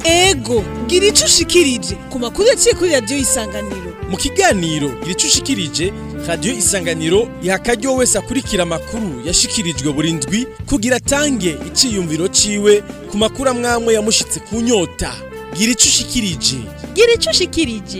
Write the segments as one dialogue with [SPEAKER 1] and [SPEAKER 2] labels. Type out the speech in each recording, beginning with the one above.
[SPEAKER 1] ego gira ico ushikirije ku makuru yaciye kuri radiyo isanganiro
[SPEAKER 2] mu kiganiro gira ushikirije radiyo isanganiro iha akaryo wese akurikira amakuru yashikirijwe buri ndwi kugira atange iciyumviro ciwe ku makuru amwamwe yamushitse ku nyota gira ico ushikirije
[SPEAKER 3] gira ico ushikirije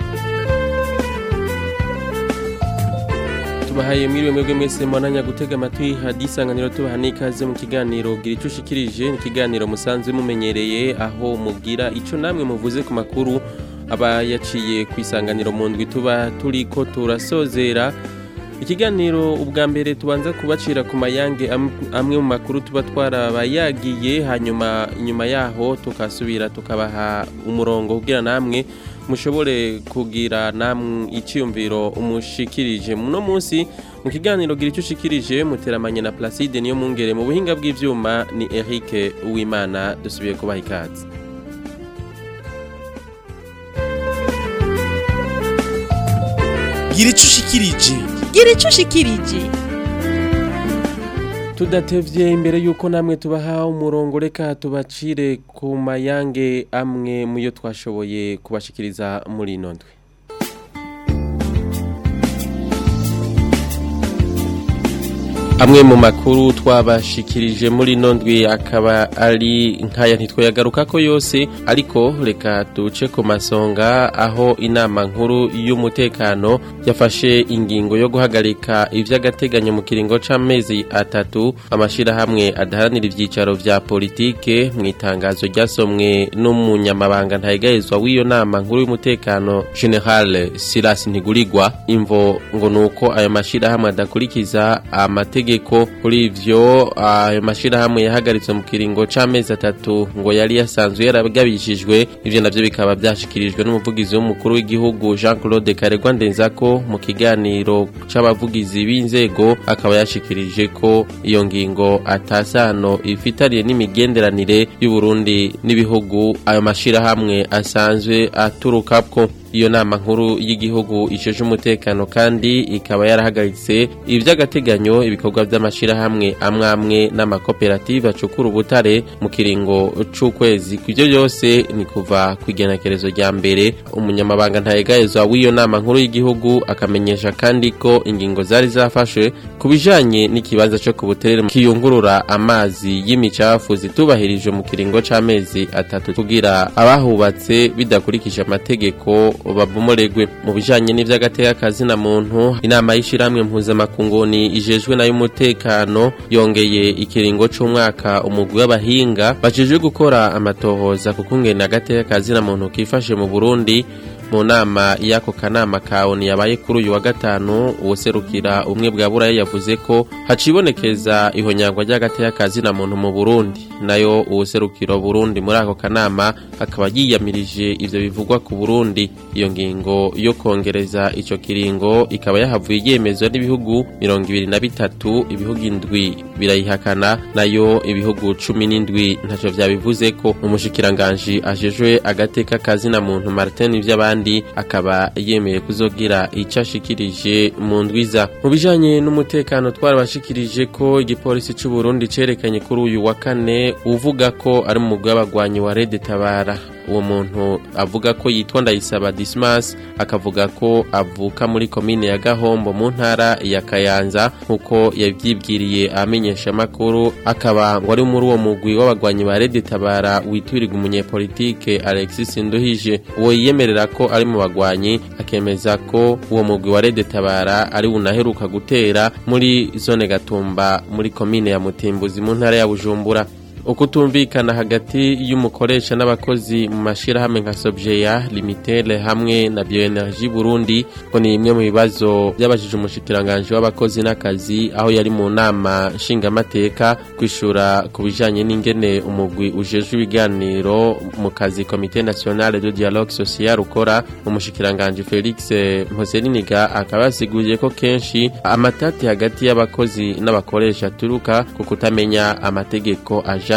[SPEAKER 4] tubahaye mwiriwe mwebwe mwese mwananya gutega amatwi hadi isanganiro tubaha n'ikaze mu kiganiro gira ico ushikirije ni ikiganiro musanzwe mumenyereye aho mubwira ico namwe muvuze ku makuru aba yaciye ku isanganiro mu ndwi tuba turiko turasozera ikiganiro ubwa mbere tubanza kubacira ku mayange am- amwe mu makuru tuba twarabayagiye hanyuma inyuma yaho tukasubira tukabaha umurongo kugira namwe mushobore kugira namwe icyumviro umushikirije muno munsi mu kiganiro gira icyo ushikirije muteramanye na Placide niyo mungere mu buhinga bw'ivyuma ni Eric Uwimana dusubiye kubaha ikaze
[SPEAKER 2] gira ico ushikirije
[SPEAKER 3] gira ico ushikirije
[SPEAKER 4] tudatevye imbere yuko namwe tubaha umurongo reka tubacire ku mayange amwe muyo twashoboye kubashikiriza muri ino ndwi amwe mu makuru twabashikirije muri ino ndwi akaba ari nkaya ntitwayagaruka ko yose ariko reka duce ku masonga aho inama nkuru y'umutekano yafashe ingingo yo guhagarika ivy'agateganyo mu kiringo c'amezi atatu amashirahamwe adaharanira ivyicaro vya politike mu itangazo ryasomwe n'umunyamabanga ntayegayezwa w'iyo nama nkuru y'umutekano general Silas Ntigurirwa imvo ngo nuko ayo mashirahamwe adakurikiza amategeko kuri ivyo ayo mashirahamwe yahagaritse mu kiringo c'amezi atatu ngo yari yasanzwe yaragabishijwe ivyo navyo bikaba vyashikirijwe n'umuvugizi w'umukuru w'igihugu Jean Claude Karegwa Ndenzako mu kiganiro c'abavugizi b'inzego akaba yashikirije ko iyo ngingo atasano ifitaniye n'imigenderanire y'u Burundi n'ibihugu ayo mashirahamwe asanzwe aturukako iyo nama nkuru y'igihugu isheje umutekano kandi ikaba yarahagaritse ivy'agateganyo ibikorwa vy'amashirahamwe amwe amwe n'amakoperative acukura ubutare mu kiringo c'ukwezi kw'ivyo byose ni kuva kw'igenekerezo rya mbere umunyamabanga ntayegayezwa w'iyo nama nkuru y'igihugu akamenyesha kandi ko ingingo zari zafashwe ku bijanye n'ikibanza co ku buterere kiyungurura amazi y'imicafu zitubahirijwe mu kiringo c'amezi atatu kugira abahubatse bidakurikije amategeko babomoregwe mu bijanye n'ivy'agateka kazina muntu inama y'ishiramwe mpuzamakunguni ijejwe nayo umutekano yongeye ikiringo c'umwaka umugwi w'abahinga bajejwe gukora amatohoza ku kungena agateka kazina muntu kifashe mu Burundi mu nama y'ako kanama ka ONU yabaye kuri uyu wa gatanu uwuserukira umwe bwa buraya yavuze ko hacibonekeza ihonyangwa ry'agateka kazina muntu mu Burundi nayo uwuserukira Burundi muri ako kanama akaba yiyamirije ivyo bivugwa ku Burundi iyo ngingo yo kongereza ico kiringo ikaba yahavuye yemezwa n'ibihugu mirongo ibiri na bitatu ibihugu indwi birayihakana nayo ibihugu cumi n'indwi ntaco vyabivuze ko umushikiranganji ajejwe agateka kazina muntu Martin ivy'abandi akaba yemeye kuzogira ico ashikirije mu ndwiza mu bijanye n'umutekano twarabashikirije ko igipolisi c'u Burundi cerekanye kuri uyu wa kane uvuga ko ari mu mugwi w'abagwanyi wa Red Tabara uwo muntu avuga ko yitwa Ndayisaba Dismas akavuga ko avuka muri komine ya Gahombo mu ntara ya Kayanza nkuko yavyibwiriye amenyesha makuru akaba ngo ari muri uwo mugwi w'abagwanyi ba Red Tabara witwirirwa umunyepolitike Alexis Nduhije uwo yiyemerera ko ari mu bagwanyi akemeza ko uwo mugwi wa Red Tabara ari unaheruka gutera muri zone Gatumba muri komine ya Mutimbuzi mu ntara ya Bujumbura ukutumvikana hagati y'umukoresha n'abakozi mu mashirahamwe nka Sobjeya Limited hamwe na Bioenergie Burundi ko ni imwe mu bibazo byabajije umushikiranganje w'abakozi n'akazi aho yari mu nama nshingamateka kwishura ku bijanye n'ingene umugwi ujejwe ibiganiro mu kazi Comité National de Dialogue Social ukora umushikiranganje Felix Mposeriniga akaba yasiguye ko kenshi amatati hagati y'abakozi n'abakoresha aturuka ku kutamenya amategeko aja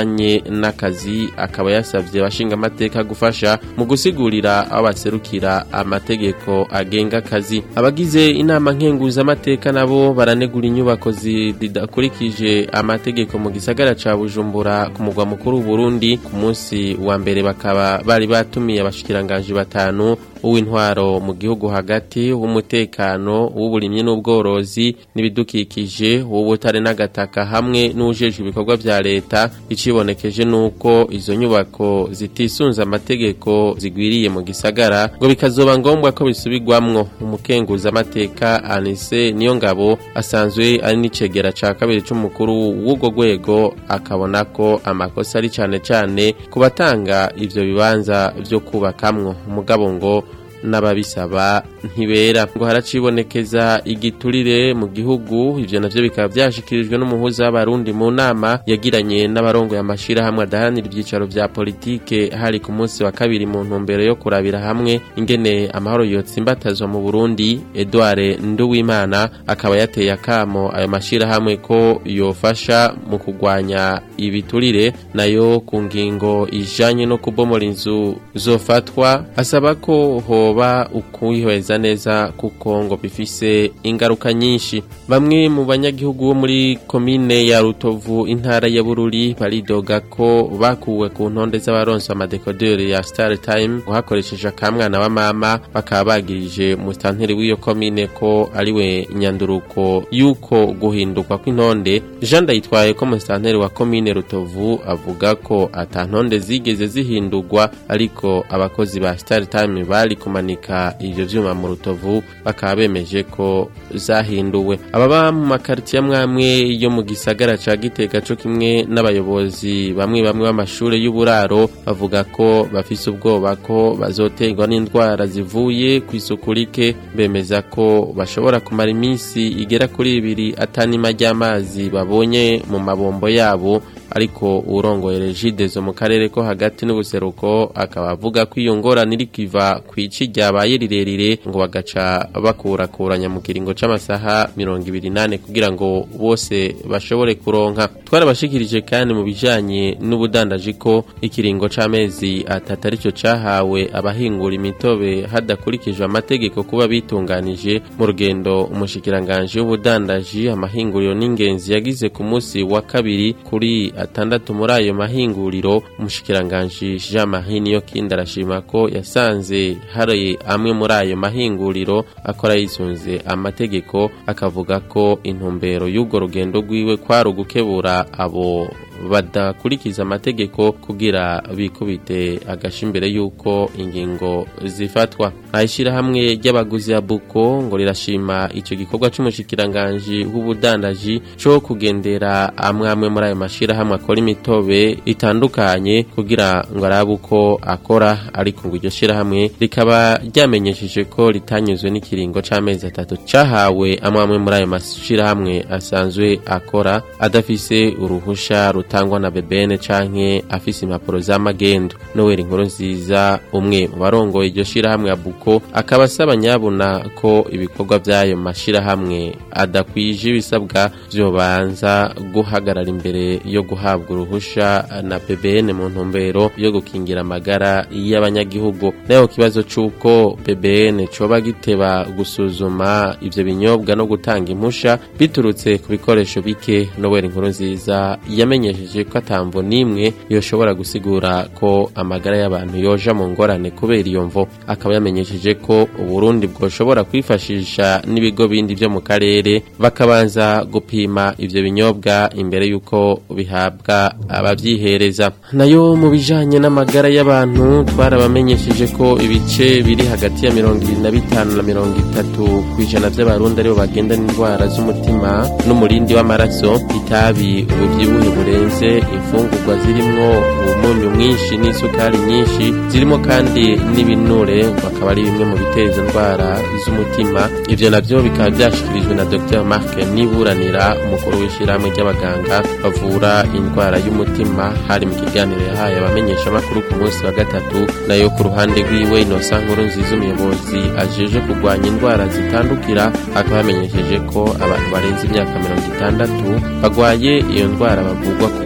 [SPEAKER 4] bijanye n'akazi akaba yasavye abashinga amateka gufasha mu gusigurira abo baserukira amategeko agenga akazi abagize inama nkenguza amateka nabo baranegura inyubako zidakurikije amategeko mu gisagara ca Bujumbura ku mugwa mukuru w'Uburundi ku munsi wa mbere bakaba bari batumiye abashikiranganje batanu uw'intwaro mu gihugu hagati w'umutekano w'uburimyi n'ubworozi n'ibidukikije w'ubutare n'agataka hamwe n'ujejwe ibikorwa vya leta icibonekeje nuko izo nyubako zitisunze amategeko zigwiriye mu gisagara ngo bikazoba ngombwa ko bisubirwamwo umukenguza amateka Anise niyo ngabo asanzwe ari n'icegera ca kabiri c'umukuru w'ubwo rwego akabona ko amakosa ari cane cane ku batanga ivyo bibanza vyo kubakamwo umugabo ngo n'ababisaba ntibera ngo haracibonekeza igiturire mu gihugu ivyo navyo bikaba vyashikirijwe n'umuhuza w'abarundi mu nama yagiranye n'abarongo y'amashirahamwe adaharanira ivyicaro vya politike hari ku munsi wa kabiri mu ntumbero yo kurabira hamwe ingene amahoro yotsimbatazwa mu Burundi Edouard Nduwimana akaba yateye akamo ayo mashirahamwe ko yofasha mu kugwanya ibiturire nayo ku ngingo ijanye no kubomora inzu zofatwa asaba ko hoba ukwihweza neza kuko ngo bifise ingaruka nyinshi bamwe mu banyagihugu bo muri komine ya Rutovu intara ya Bururi baridoga ko bakuwe ku ntonde z'abaronsa amadekoderi ya Star Time ngo hakoresheje akamwana wa mama bakaba bagirije mustanteri w'iyo komine ko ariwe nyanduruko yuko guhindurwa kw'intonde Jean Ndayitwaye ko mustanteri wa komine Rutovu avuga ko ata ntonde zigeze zihindurwa ariko abakozi ba Star Time bari kumanika ivyo vyuma mu Rutovu bakaba bemeje ko zahinduwe ababa mu makaritiye amwamwe yo mu gisagara ca Gitega co kimwe n'abayobozi bamwe bamwe b'amashure y'uburaro bavuga ko bafise ubwoba ko bazoterwa n'indwara zivuye ku isuku rike bemeza ko bashobora kumara iminsi igera kuri ibiri atanima ry'amazi babonye mu mabombo yabo ariko urongoye regidezo mu karere ko hagati n'ubuseruko akaba avuga ko iyo ngorane iri kiva ku ici ryabaye rirerire ngo bagaca bakurakuranya mu kiringo c'amasaha mirongo ibiri nane kugira ngo bose bashobore kuronka twarabashikirije kandi mu bijanye n'ubudandaji ko ikiringo c'amezi atatu arico cahawe abahingura imitobe hadakurikijwe amategeko kuba bitunganije mu rugendo umushikiranganje w'ubudandaji amahinguriro n'ingenzi yagize ku munsi wa kabiri kuri atandatu muri ayo mahinguriro umushikiranganji Jean Marie Niyokindi arashima ko yasanze hari amwe muri ayo mahinguriro akora yisunze amategeko akavuga ko intumbero y'urwo rugendo rwiwe kwari ugukebura abo badakurikiza amategeko kugira bikubite agashi imbere y'uko ingingo zifatwa ayishyirahamwe ry'abaguzi ya buko ngo rirashima icyo gikorwa cy'umushikiranganji w'ubudandaji cyo kugendera amwe amwe muri ayo mashyirahamwe akora imitobe itandukanye kugira ngo arabe uko akora ariko ngo iryo shyirahamwe rikaba ryamenyesheje ko ritanyuzwe n'ikiringo c'amezi atatu cahawe amwe amwe muri ayo mashyirahamwe asanzwe akora adafise uruhusha rutangwa na bebene canke afise impapuro z'amagendo Noel inkuru nziza umwe mu barongoye iryo shirahamwe ya Buko akaba asaba nyabuna ko ibikorwa by'ayo mashirahamwe adakwije ibisabwa vyobanza guhagarara imbere yo guhabwa uruhusha na BBN mu ntumbero yo gukingira amagara y'abanyagihugu nayo kibazo c'uko BBN coba giteba gusuzuma ivyo binyobwa no gutanga impusha biturutse ku bikoresho bike Noel inkuru nziza yamenyesheje ko atamvo n'imwe yoshobora gusigura ko amagara y'abantu yoja mu ngorane kubera iyo mvo akaba yamenyesheje ko uburundi bwoshobora kwifashisha n'ibigo bindi vyo mu karere bakabanza gupima ivyo binyobwa imbere y'uko bihabwa abavyihereza nayo mu bijanye n'amagara y'abantu twarabamenyesheje ko ibice biri hagati ya mirongo ibiri na bitanu na mirongo itatu kw'ijana vy'abarundi aribo bagenda n'indwara z'umutima n'umurindi w'amaraso itabi ubuvyibuhe burenze imfungurwa zirimwo umunyu mwinshi n'isukari nyinshi zirimo kandi n'ibinure bakaba ari bimwe mu biteza indwara z'umutima ivyo navyo bikaba vyashikirijwe na Dr Mark Niburanira umukuru w'ishirahamwe ry'abaganga bavura indwara y'umutima hari mu kiganiro yahaye abamenyesha amakuru ku munsi wa gatatu nayo ku ruhande rwiwe Innocent Nkuru nziza umuyobozi ajeje kurwanya indwara zitandukira akaba yamenyesheje ko abantu barenze imyaka mirongo itandatu bagwaye iyo ndwara bavugwa ku buntu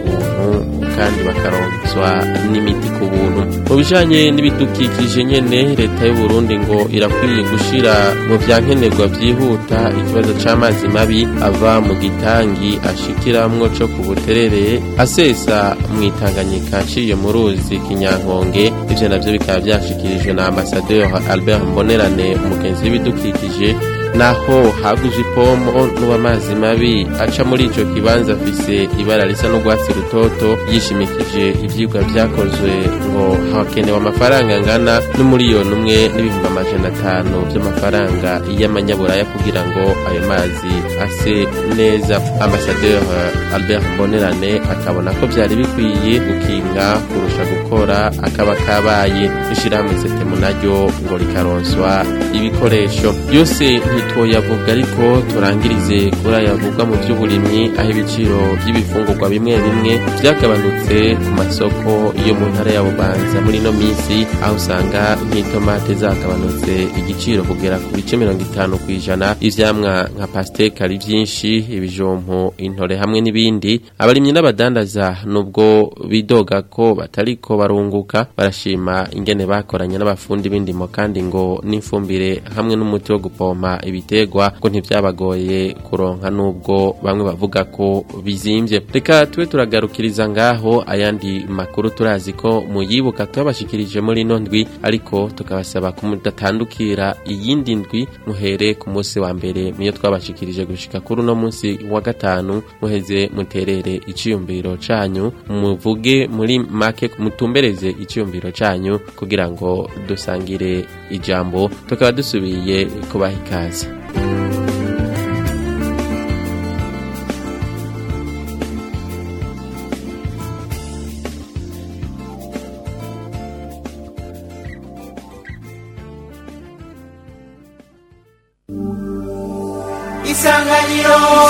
[SPEAKER 4] kandi bakaronswa n'imiti ku buntu mu bijanye n'ibidukikije nyene leta y'u Burundi ngo irakwiye gushira mu vyankenerwa vyihuta ikibazo c'amazi mabi ava mu gitangi ashikiramwo co ku buterere asesa mu itanganyika aciye mu ruzi kinyankonge ivyo navyo bikaba vyashikirijwe na ambasaderi Albert Mbonerane umugenzi w'ibidukikije naho haguje ipomo n'uw'amazi mabi aca muri ico kibanza afise ibara risa n'urwatsi rutoto yishimikije ivyigwa vyakozwe ngo hakenewe amafaranga angana n'umuriyoni umwe n'ibihumbi amajana atanu vy'amafaranga y'amanyaburaya kugira ngo ayo mazi ase neza ambasaderi Albert Mbonerane akabona ko vyari bikwiye gukinga kurusha gukora akaba kabaye ishirahamwe setemu naryo ngo rikaronswa ibikoresho byose ntitwoyavuga ariko turangirize kuri ayavugwa mu by'uburimyi aho ibiciro by'ibifungurwa bimwe bimwe byagabanutse ku masoko yo mu ntara ya bubanza muri ino minsi aho usanga nk'itomate zagabanutse igiciro kugera ku bice mirongo itanu ku ijana ivyamwa nka pasteke ari byinshi ibijumpu intore hamwe n'ibindi abarimyi n'abadandaza nubwo bidoga ko batariko barunguka barashima ingene bakoranye n'abafundi b'indimo kandi ngo n'ifumbire hamwe n'umuti wo gupompa ibitegwa ngo ntivyabagoye kuronka nubwo bamwe bavuga ko bizimvye reka tube turagarukiriza ngaho ayandi makuru turazi ko muyibuka tubashikirije muri ino ndwi ariko tukabasaba kumudatandukira iyindi ndwi muhere ku munsi wa mbere niyo twabashikirije gushika kuri uno munsi wa gatanu muheze muterere iciyumviro canyu muvuge muri make mutumbereze iciyumviro canyu kugira ngo dusangire ijambo tukaba dusubiye kubaha ikaze
[SPEAKER 5] isanganiro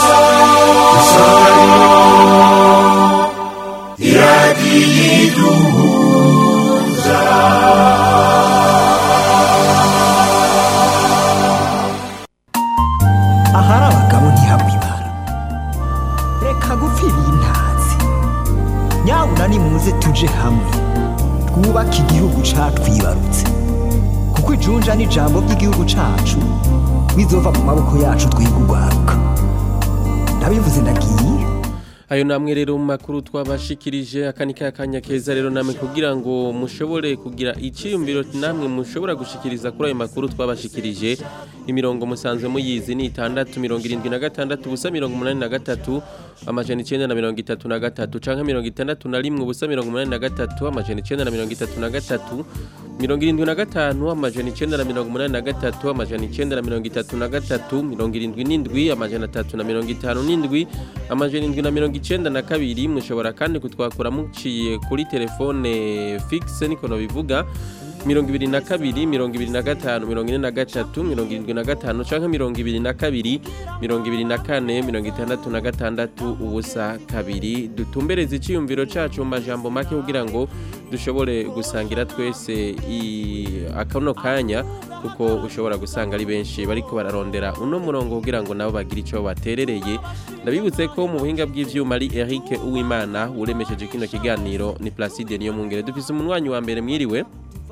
[SPEAKER 6] ahari abagabo ntihabwa ibara reka gupfira iyi ntazi nyabuna nimuze tuje hamwe twubake igihugu catwibarutse kuko ijunja n'ijambo ry'igihugu cacu bizova mu maboko yacu twiga urwaruka ndabivuze ndagiye
[SPEAKER 4] ayo namwe rero mu makuru twabashikirije aka ni ka kanya keza rero namwe kugira ngo mushobore kugira iciyumviro namwe mushobora gushikiriza kuri ayo makuru twabashikirije imirongo musanzwe muyizi ni itandatu mirongo irindwi na gatandatu ubusa mirongo umunani na gatatu amajana icenda na mirongo itatu na gatatu canke mirongo itandatu na rimwe ubusa mirongo umunani na gatatu amajana icenda na mirongo itatu na gatatu mirongo irindwi na gatanu amajana icenda na mirongo umunani na gatatu amajana icenda na mirongo itatu na gatatu mirongo irindwi n'indwi amajana atatu na mirongo itanu n'indwi amajana indwi na mirongo icenda na kabiri mushobora kandi kutwakura muciye kuri telefone fixe niko bivuga mirongo ibiri na kabiri mirongo ibiri na gatanu mirongo ine na gatatu mirongo irindwi na gatanu canke mirongo ibiri na kabiri mirongo ibiri na kane mirongo itandatu na gatandatu ubusa kabiri dutumbereze iciyumviro cacu mu majambo make kugira ngo dushobore gusangira twese i- akano kanya kuko ushobora gusanga ari benshi bariko bararondera uno murongo kugira ngo nabo bagire ico baterereye ndabibutse ko mu buhinga bw'ivyuma ari Eric Uwimana uremesheje kino kiganiro ni Placide niyo mungere dufise umunwanyi wa mbere mwiriwe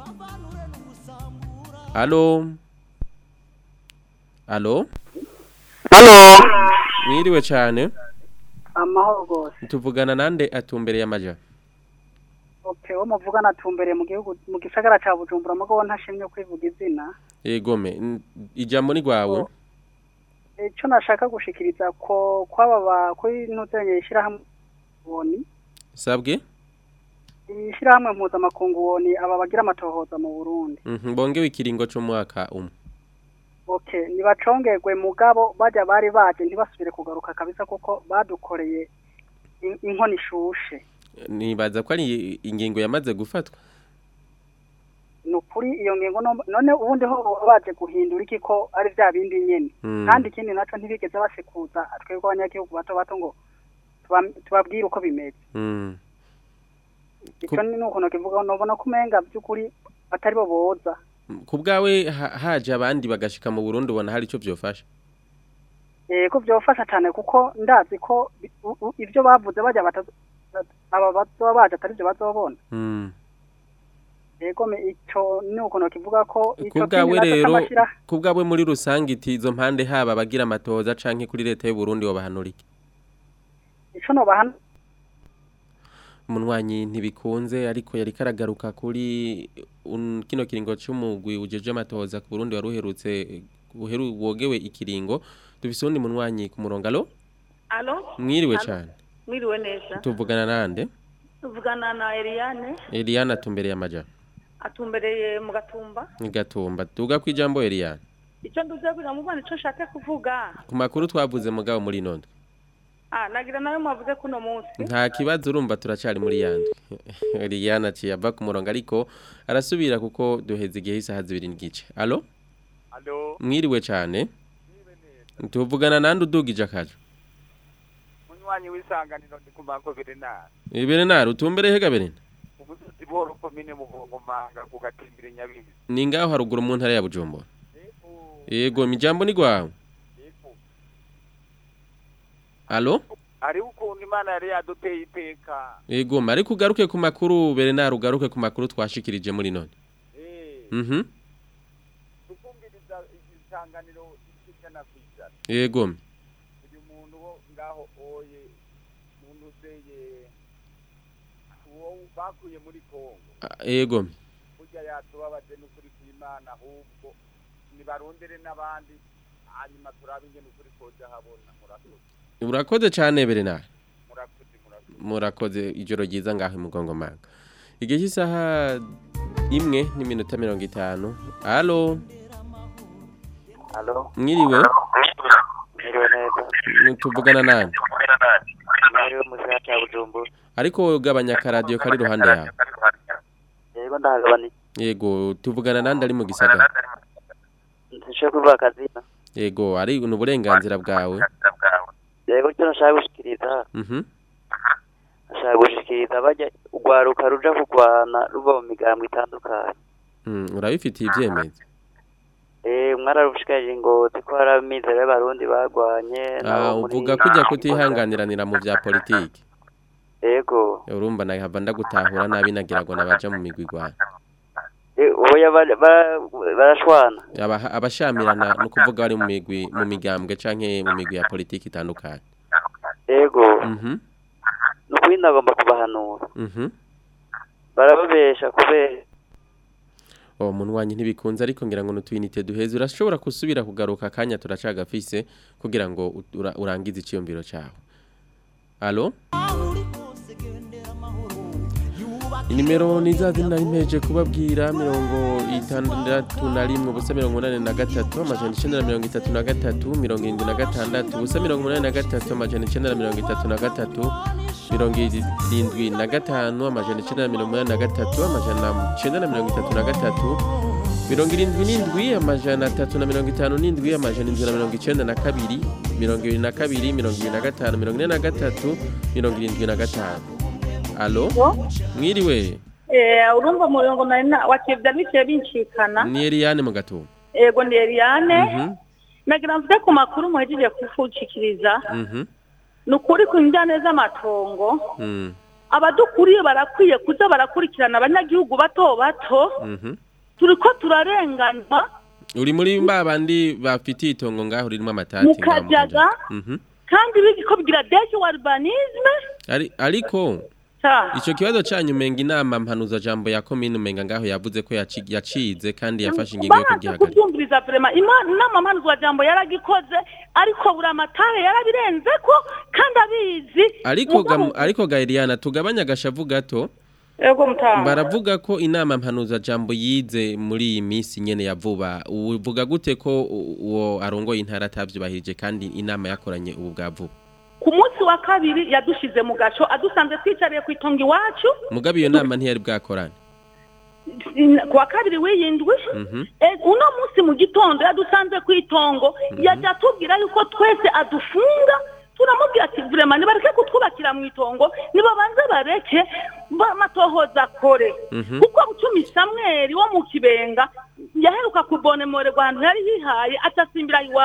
[SPEAKER 4] Halo Halo
[SPEAKER 7] Halo.
[SPEAKER 4] mwiriwe cyane
[SPEAKER 7] Amahoro gose.
[SPEAKER 4] tuvugana nande atumbereye amaja
[SPEAKER 7] Okay, wo muvugana tumbereye mu gihugu mu gisagara ca Bujumbura mugo ntashimye kwivuga izina.
[SPEAKER 4] yegome n- ijambo ni gwawe
[SPEAKER 7] Ico nashaka gushikiriza ko kwaba ba kuri ntuzenye ishira hamwe woni.
[SPEAKER 4] sabwe
[SPEAKER 7] Ishira hamwe mpuza makungu woni aba bagira amatohoza mu Burundi.
[SPEAKER 4] Mhm, bongewe ikiringo c'umwaka umwe
[SPEAKER 7] Okay, nibacongerwe mugabo baja bari baje ntibasubire kugaruka kabisa kuko badukoreye in- inkoni ishushe.
[SPEAKER 4] nibaza ko ari ingingo yamaze gufatwa
[SPEAKER 7] nukuri iyo ngingo no- none ubundi ho baba baje guhindura iki ko ari vya bindi nyene
[SPEAKER 4] Mm.
[SPEAKER 7] kandi ikindi naco ntibigeze basekuza twebwe abanyagihugu bato bato ngo tuba- tubabwire uko bimeze
[SPEAKER 4] Mm.
[SPEAKER 7] ico ni ukuntu kivuga nobona ko umenga vy'ukuri atari bo boza
[SPEAKER 4] ku bwawe ha- haje abandi bagashika mu Burundi ubona hari ico vyofasha
[SPEAKER 7] eh ko vyofasha cane kuko ndazi ko bi- u- u- ivyo bavuze baja batazo- aba bazoba baje atari byo bazobona
[SPEAKER 4] Mm.
[SPEAKER 7] yego me ico ni ukuntu kivuga ko ico
[SPEAKER 4] kubwawe
[SPEAKER 7] kindi naco
[SPEAKER 4] rero
[SPEAKER 7] c'amashira
[SPEAKER 4] kubwawe muri rusange iti izo mpande haba abagira amatoza canke kuri leta y'u Burundi wobahanura iki
[SPEAKER 7] ico no bahana
[SPEAKER 4] umunwanyi ntibikunze ariko yari karagaruka kuri un- kino kiringo c'umugwi ujeje amatoza ku Burundi wari uherutse uheru wogewe ikiringo dufise undi munwanyi ku murongo alo
[SPEAKER 5] Alo,
[SPEAKER 4] mwiriwe
[SPEAKER 5] Alo.
[SPEAKER 4] cane
[SPEAKER 5] mwiriwe neza.
[SPEAKER 4] tuvugana nande
[SPEAKER 5] Tuvugana na Eliane,
[SPEAKER 4] Eliana tumbereye amaja
[SPEAKER 5] atumbereye mu gatumba.
[SPEAKER 4] Gatumba tuga kwijambo Eliana
[SPEAKER 5] Icyo nduze kugira mu Rwanda ico nshaka kuvuga.
[SPEAKER 4] ku makuru twavuze mugabo muri nondwe
[SPEAKER 5] Ah, nagira nawe mwavuze kuno munsi.
[SPEAKER 4] nta kibazo urumva turacari muri yandi Eliana aciye ava ku murongo ariko arasubira kuko duheze igihe isaha zibiri n'igice alo
[SPEAKER 8] Alo,
[SPEAKER 4] mwiriwe cane tuvugana nande udugije akaje
[SPEAKER 8] munywanyi w'isanganiro ndi kumako Bernard.
[SPEAKER 4] ibere nari utumbere hega berena
[SPEAKER 8] Umusozi boro komine Muhongomanga ku gatimbire Nyabibi.
[SPEAKER 4] ni ngaho haruguru mu ntara ya Bujumbura yego mijambo ni gwawe alo
[SPEAKER 8] Ari ukuntu Imana yari yaduteye iteka.
[SPEAKER 4] yego mari kugaruke ku makuru Bernard ugaruke ku makuru twashikirije muri none
[SPEAKER 8] Eh,
[SPEAKER 4] mhm
[SPEAKER 8] tukumviriza isanganiro ikijana kwijana.
[SPEAKER 4] yego
[SPEAKER 8] Uyu muntu wo ngaho oye muntu uzeye uwo bakuye muri Kongo.
[SPEAKER 4] Ah, yego
[SPEAKER 8] Burya yatubabaje n'ukuri kw'Imana ahubwo nibarondere n'abandi hanyuma turabe ingene ukuri koja habona murakoze.
[SPEAKER 4] urakoze cane Bernard
[SPEAKER 8] Murakoze murakoze.
[SPEAKER 4] murakoze ijoro ryiza ngaho imugongo manga igihe cy'isaha imwe n'iminota mirongo itanu alo
[SPEAKER 9] Halo,
[SPEAKER 4] mwiriwe
[SPEAKER 9] mwiriwe neza.
[SPEAKER 4] tuvugana nani
[SPEAKER 9] Mwiriwe mu gisagara cya Bujumbura.
[SPEAKER 4] ariko gabanya akaradiyo kari iruhande yawe
[SPEAKER 9] Yego ndahagabana
[SPEAKER 4] yego tuvugana nandi ari mu gisagara
[SPEAKER 9] ntishoboye kuvuga akazina.
[SPEAKER 4] yego ari ni uburenganzira bwawe
[SPEAKER 9] Yego icyo nashaka gushikiriza,
[SPEAKER 4] mhm
[SPEAKER 9] nashaka gushikiriza bajya urwaruka ruja kurwana ruva mu migambwe itandukanye.
[SPEAKER 4] Mm, urabifitiye ibyemezo
[SPEAKER 9] Eh, mwararushikirije ngo ko hari amizero y'abarundi bagwanye
[SPEAKER 4] Ah,
[SPEAKER 9] nabo muri-
[SPEAKER 4] uvuga kujya kutihanganiranira mu bya politiki
[SPEAKER 9] Yego.
[SPEAKER 4] urumva nahava ndagutahura nabi nagira ngo nabaja mu migwi igwana
[SPEAKER 9] Eh, oya ba- ba- barashwana.
[SPEAKER 4] Aba- abashamirana ni ukuvuga bari mu migwi mu migambwe canke mu migwi ya politiki itandukanye
[SPEAKER 9] Yego.
[SPEAKER 4] mhm
[SPEAKER 9] Nukuri ndagomba kubahanura.
[SPEAKER 4] mhm
[SPEAKER 9] Barababesha kubera
[SPEAKER 4] uwo munwanyi ntibikunze ariko ngira ngo n'utuyinite duheze urashobora gusubira kugaruka akanya turacagafise kugira ngo ut- ura- urangize iciyumviro cyawe alo inimero ni za zindi nari mpeje kubabwira mirongo itandatu na rimwe ubusa mirongo inani na gatatu amajana icenda na mirongo itatu na gatatu mirongo irindwi na gatandatu ubusa mirongo inani na gatatu amajana icenda na mirongo itatu na gatatu mirongo irindwi na gatanu amajana icenda na mirongo inani na gatatu amajana icenda na mirongo itatu na gatatu mirongo irindwi n'indwi amajana atatu na mirongo itanu n'indwi amajana indwi na mirongo icenda na kabiri mirongo ibiri na kabiri mirongo ibiri na gatanu mirongo ine na gatatu mirongo irindwi na gatanu alo mwiriwe
[SPEAKER 5] Eh, urumva murongo nari na wakivya biciye bincikana.
[SPEAKER 4] ni Eliane mu gatumba
[SPEAKER 5] Ego ndi Eliane.
[SPEAKER 4] Mhm,
[SPEAKER 5] Nagira mvuge ku makuru muhejeje kufucikiriza.
[SPEAKER 4] mhm,
[SPEAKER 5] Ni ukuri ku njyane z'amatongo.
[SPEAKER 4] mm,
[SPEAKER 5] Abadukuriye barakwiye kuza barakurikirana abanyagihugu bato bato.
[SPEAKER 4] mhm.
[SPEAKER 5] Turiko turarenganywa.
[SPEAKER 4] uri muri babandi bafitiye itongo ngaho ririmo amatati
[SPEAKER 5] Mu
[SPEAKER 4] ngaho mu
[SPEAKER 5] Kajaga.
[SPEAKER 4] Kajaga. Mhm.
[SPEAKER 5] kandi bigiko bigira deje wa urbanisme.
[SPEAKER 4] Ari- ariko
[SPEAKER 5] Ta.
[SPEAKER 4] ico kibazo canyu umenga inama mpanuza jambo ya komine umenga ngaho yavuze ko yaci- yacize kandi yafashe ingingo yo
[SPEAKER 5] Banze
[SPEAKER 4] kugihagarika
[SPEAKER 5] kubyumviriza vrema inama mpanuzwa jambo yaragikoze ariko buri amatare yarabirenze ko kandi abizi
[SPEAKER 4] ariko ga,
[SPEAKER 5] Mugabo-
[SPEAKER 4] ariko ga Eliana tugabanya agashavu gato
[SPEAKER 5] Ego mutanga.
[SPEAKER 4] baravuga ko inama mpanuza jambo yize muri iyi minsi nyene ya vuba uvuga gute ko u- uwo arongoye intara atavyubahirije kandi inama yakoranye ubu bwa vuba
[SPEAKER 5] ku munsi wa kabiri yadushize mu gaco adusanze twicariye ku itongo iwacu
[SPEAKER 4] mugabe iyo nama ntiyari bwakorane
[SPEAKER 5] in- ku wa kabiri w'iyindwi
[SPEAKER 4] Mhm.
[SPEAKER 5] Eh, uno munsi mu gitondo yadusanze ku itongo yajya atubwira yuko twese adufunga turamubwira ati vrema nibareke kutwubakira mu itongo nibabanze bareke bamatohoza akore
[SPEAKER 4] Mhm.
[SPEAKER 5] kuko bucumi samweli wo mu kibenga yaheruka kubonemorerwa ahantu yari yihaye atasimbira iwacu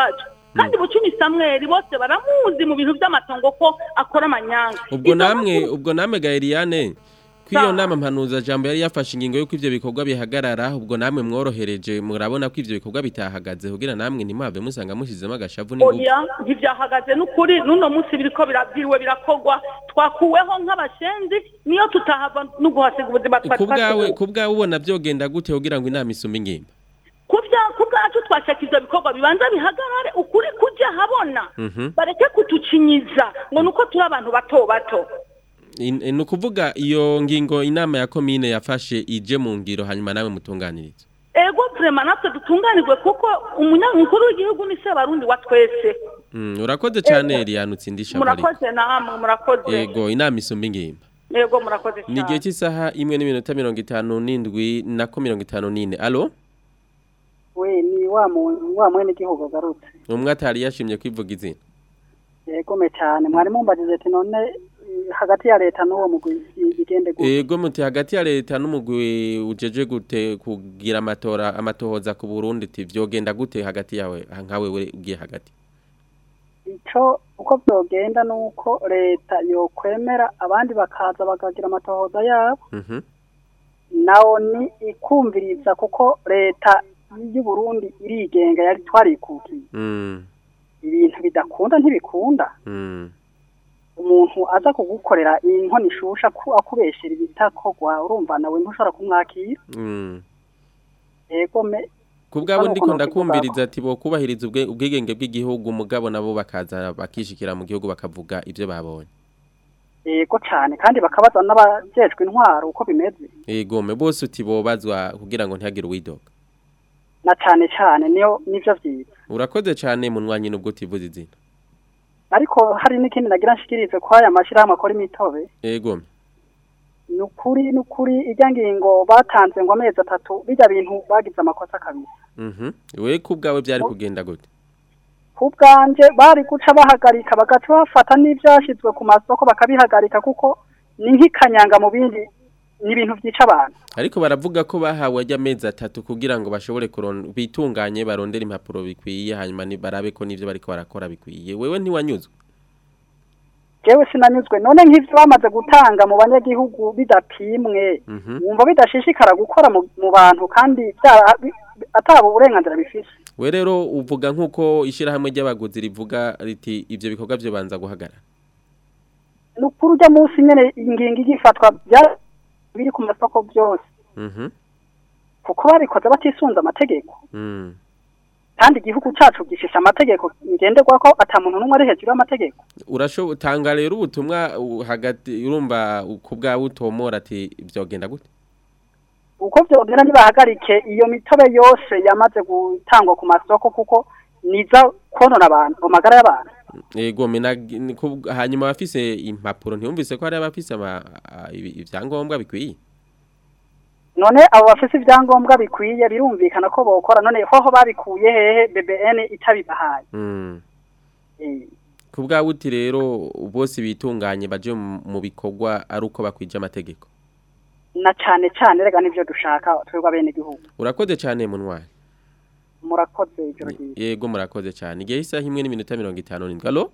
[SPEAKER 5] kandi bucumi samweli bose baramuzi mu bintu by'amatongo ko akora amanyanga
[SPEAKER 4] ubwo
[SPEAKER 5] Izo
[SPEAKER 4] namwe
[SPEAKER 5] nkuru-
[SPEAKER 4] ubwo namwe ga Eliane kwiyo
[SPEAKER 5] Sawa.
[SPEAKER 4] nama mpanuza jambo yari yafashe ingingo yuko ivyo bikorwa bihagarara ubwo namwe mworohereje murabona ko ivyo bikorwa bitahagaze kugira namwe ntimwave musanga mushizemo agashavu n'ingufu
[SPEAKER 5] oya ntibyahagaze n'ukuri n'uno munsi biriko birabyiriwe birakogwa twakuweho nk'abashenzi niyo tutahava no guhasiga ubuzima twari
[SPEAKER 4] ku bwawe
[SPEAKER 5] twasize.
[SPEAKER 4] ku bwawe ubona byogenda gute kugira ngo inama isume ingimba
[SPEAKER 5] ku bya- ku bwacu twashaka ivyo bikorwa bibanza bihagarare ukuri kujya habona
[SPEAKER 4] Mhm.
[SPEAKER 5] bareke kutucinyiza ngo nuko turi abantu bato bato
[SPEAKER 4] In- ni ukuvuga iyo ngingo inama ya komine yafashe ije mu ngiro hanyuma nawe mutunganiriza
[SPEAKER 5] ego vrema natwe dutunganirwe kuko umunyamukuru w'igihugu ni se barundi wa twese
[SPEAKER 4] Mm, urakoze cyane Eliane utsindisha bari
[SPEAKER 5] murakoze namwe murakoze
[SPEAKER 4] yego inama isumba ingimba
[SPEAKER 5] ego murakoze
[SPEAKER 4] ni igihe
[SPEAKER 5] cyane
[SPEAKER 4] cy'isaha imwe n'iminota mirongo itanu n'indwi nako mirongo itanu n'ine alo
[SPEAKER 7] we ni wa mu- wa mwene igihugu agarutse
[SPEAKER 4] umwe atari yashimye kwivuga izina
[SPEAKER 7] yegome cyane mwari mumbagize ati none eh, hagati ya leta n'uwo mugwi i- bigende gute
[SPEAKER 4] ego muti hagati ya leta n'umugwi ujeje gute kugira amatora amatohoza ku Burundi ati vyogenda gute hagati yawe nkawe we ugiye hagati
[SPEAKER 7] ico uko byogenda nuko leta yokwemera abandi bakaza bakagira amatohoza yabo
[SPEAKER 4] mhm
[SPEAKER 7] nawo ni ikumviriza kuko leta y'u Burundi irigenga yari twarikukiye
[SPEAKER 4] mm
[SPEAKER 7] ibintu bidakunda ntibikunda
[SPEAKER 4] mm
[SPEAKER 7] umuntu aza kugukorera inkono ishusha ku akubeshera ibitakogwa urumva nawe ntushobora kumwakira
[SPEAKER 4] mm
[SPEAKER 7] yego me
[SPEAKER 4] kubwabo
[SPEAKER 7] Hano
[SPEAKER 4] ndiko
[SPEAKER 7] kuno
[SPEAKER 4] ndakumviriza ati bo kubahiriza ubwe ubwigenge bw'igihugu mugabo nabo bakaza bakishikira mu gihugu bakavuga ivyo babonye
[SPEAKER 7] yego cyane kandi bakabaza n'abajejwe intwaro uko bimeze
[SPEAKER 4] ego me bose uti bobazwa kugira ngo ntihagire uwidoga
[SPEAKER 7] na cyane cyane niyo nivyo vyiza
[SPEAKER 4] urakoze cyane munwanyi nubwo utivuze izina
[SPEAKER 7] ariko hari n'ikindi nagira nshikirize ko aya mashirahamwe akora imitobe
[SPEAKER 4] ego me
[SPEAKER 7] ni ukuri ni ukuri ijya ngingo batanze ngo amezi atatu bijya bintu bagize amakosa kabisa
[SPEAKER 4] mhm we kubwawe byari kugenda gute
[SPEAKER 7] ku bwanje bari guca bahagarika bagaca bafata n'ibyashyizwe ku masoko bakabihagarika kuko ni nk'ikanyanga mu bindi ni ibintu byica abantu
[SPEAKER 4] ariko baravuga ko bahawe ajya amezi atatu kugira ngo bashobore kuron bitunganye barondera impapuro bikwiye hanyuma ni barabe ko n'ivyo bariko barakora bikwiye wewe ntiwanyuzwe
[SPEAKER 7] jewe sinanyuzwe none nk'ivyo bamaze gutanga mu banyagihugu bidapimwe
[SPEAKER 4] mhm
[SPEAKER 7] wumva bidashishikara gukora mu, mu bantu kandi bya- bi- ataba uburenganzira bifise
[SPEAKER 4] we rero uvuga nk'uko ishyirahamwe ry'abaguzi rivuga riti ivyo bikorwa vyo banza guhagarara
[SPEAKER 7] ni ukuri ujya munsi nyene ingingo igifatwa bya biri ku masoko byose
[SPEAKER 4] mhm
[SPEAKER 7] kuko babikoze batisunze amategeko
[SPEAKER 4] mm
[SPEAKER 7] kandi igihugu cacu gifise amategeko ngenderwa ko ata muntu n'umwe ari hejuru y'amategeko
[SPEAKER 4] urashobo tanga rero ubutumwa uh, hagati urumva uh, ku bwawe utomora ati vyogenda gute
[SPEAKER 7] uko vyogera nibahagarike iyo mitobe yose yamaze gutangwa ku masoko kuko niza konona abantu amagara y'abantu
[SPEAKER 4] ego mina ni ku- hanyuma abafise impapuro ntiyumvise ko hari abafise ama- a- ibi- ivyangombwa bikwiye
[SPEAKER 7] none abo bafise ivyangombwa bikwiye birumvikana ko bokora none hoho babikuye hehe BBN itabibahaye
[SPEAKER 4] mm
[SPEAKER 7] Eh,
[SPEAKER 4] ku bwawe uti rero bose bitunganye baje mu mu bikorwa ari uko bakwije amategeko
[SPEAKER 7] na cane cane rega nivyo dushaka twebwe abene gihugu
[SPEAKER 4] urakoze cyane munwari
[SPEAKER 7] murakoze ijoro ryiza
[SPEAKER 4] yego murakoze cyane igihe isaha imwe n'iminota mirongo itanu n'indwi alo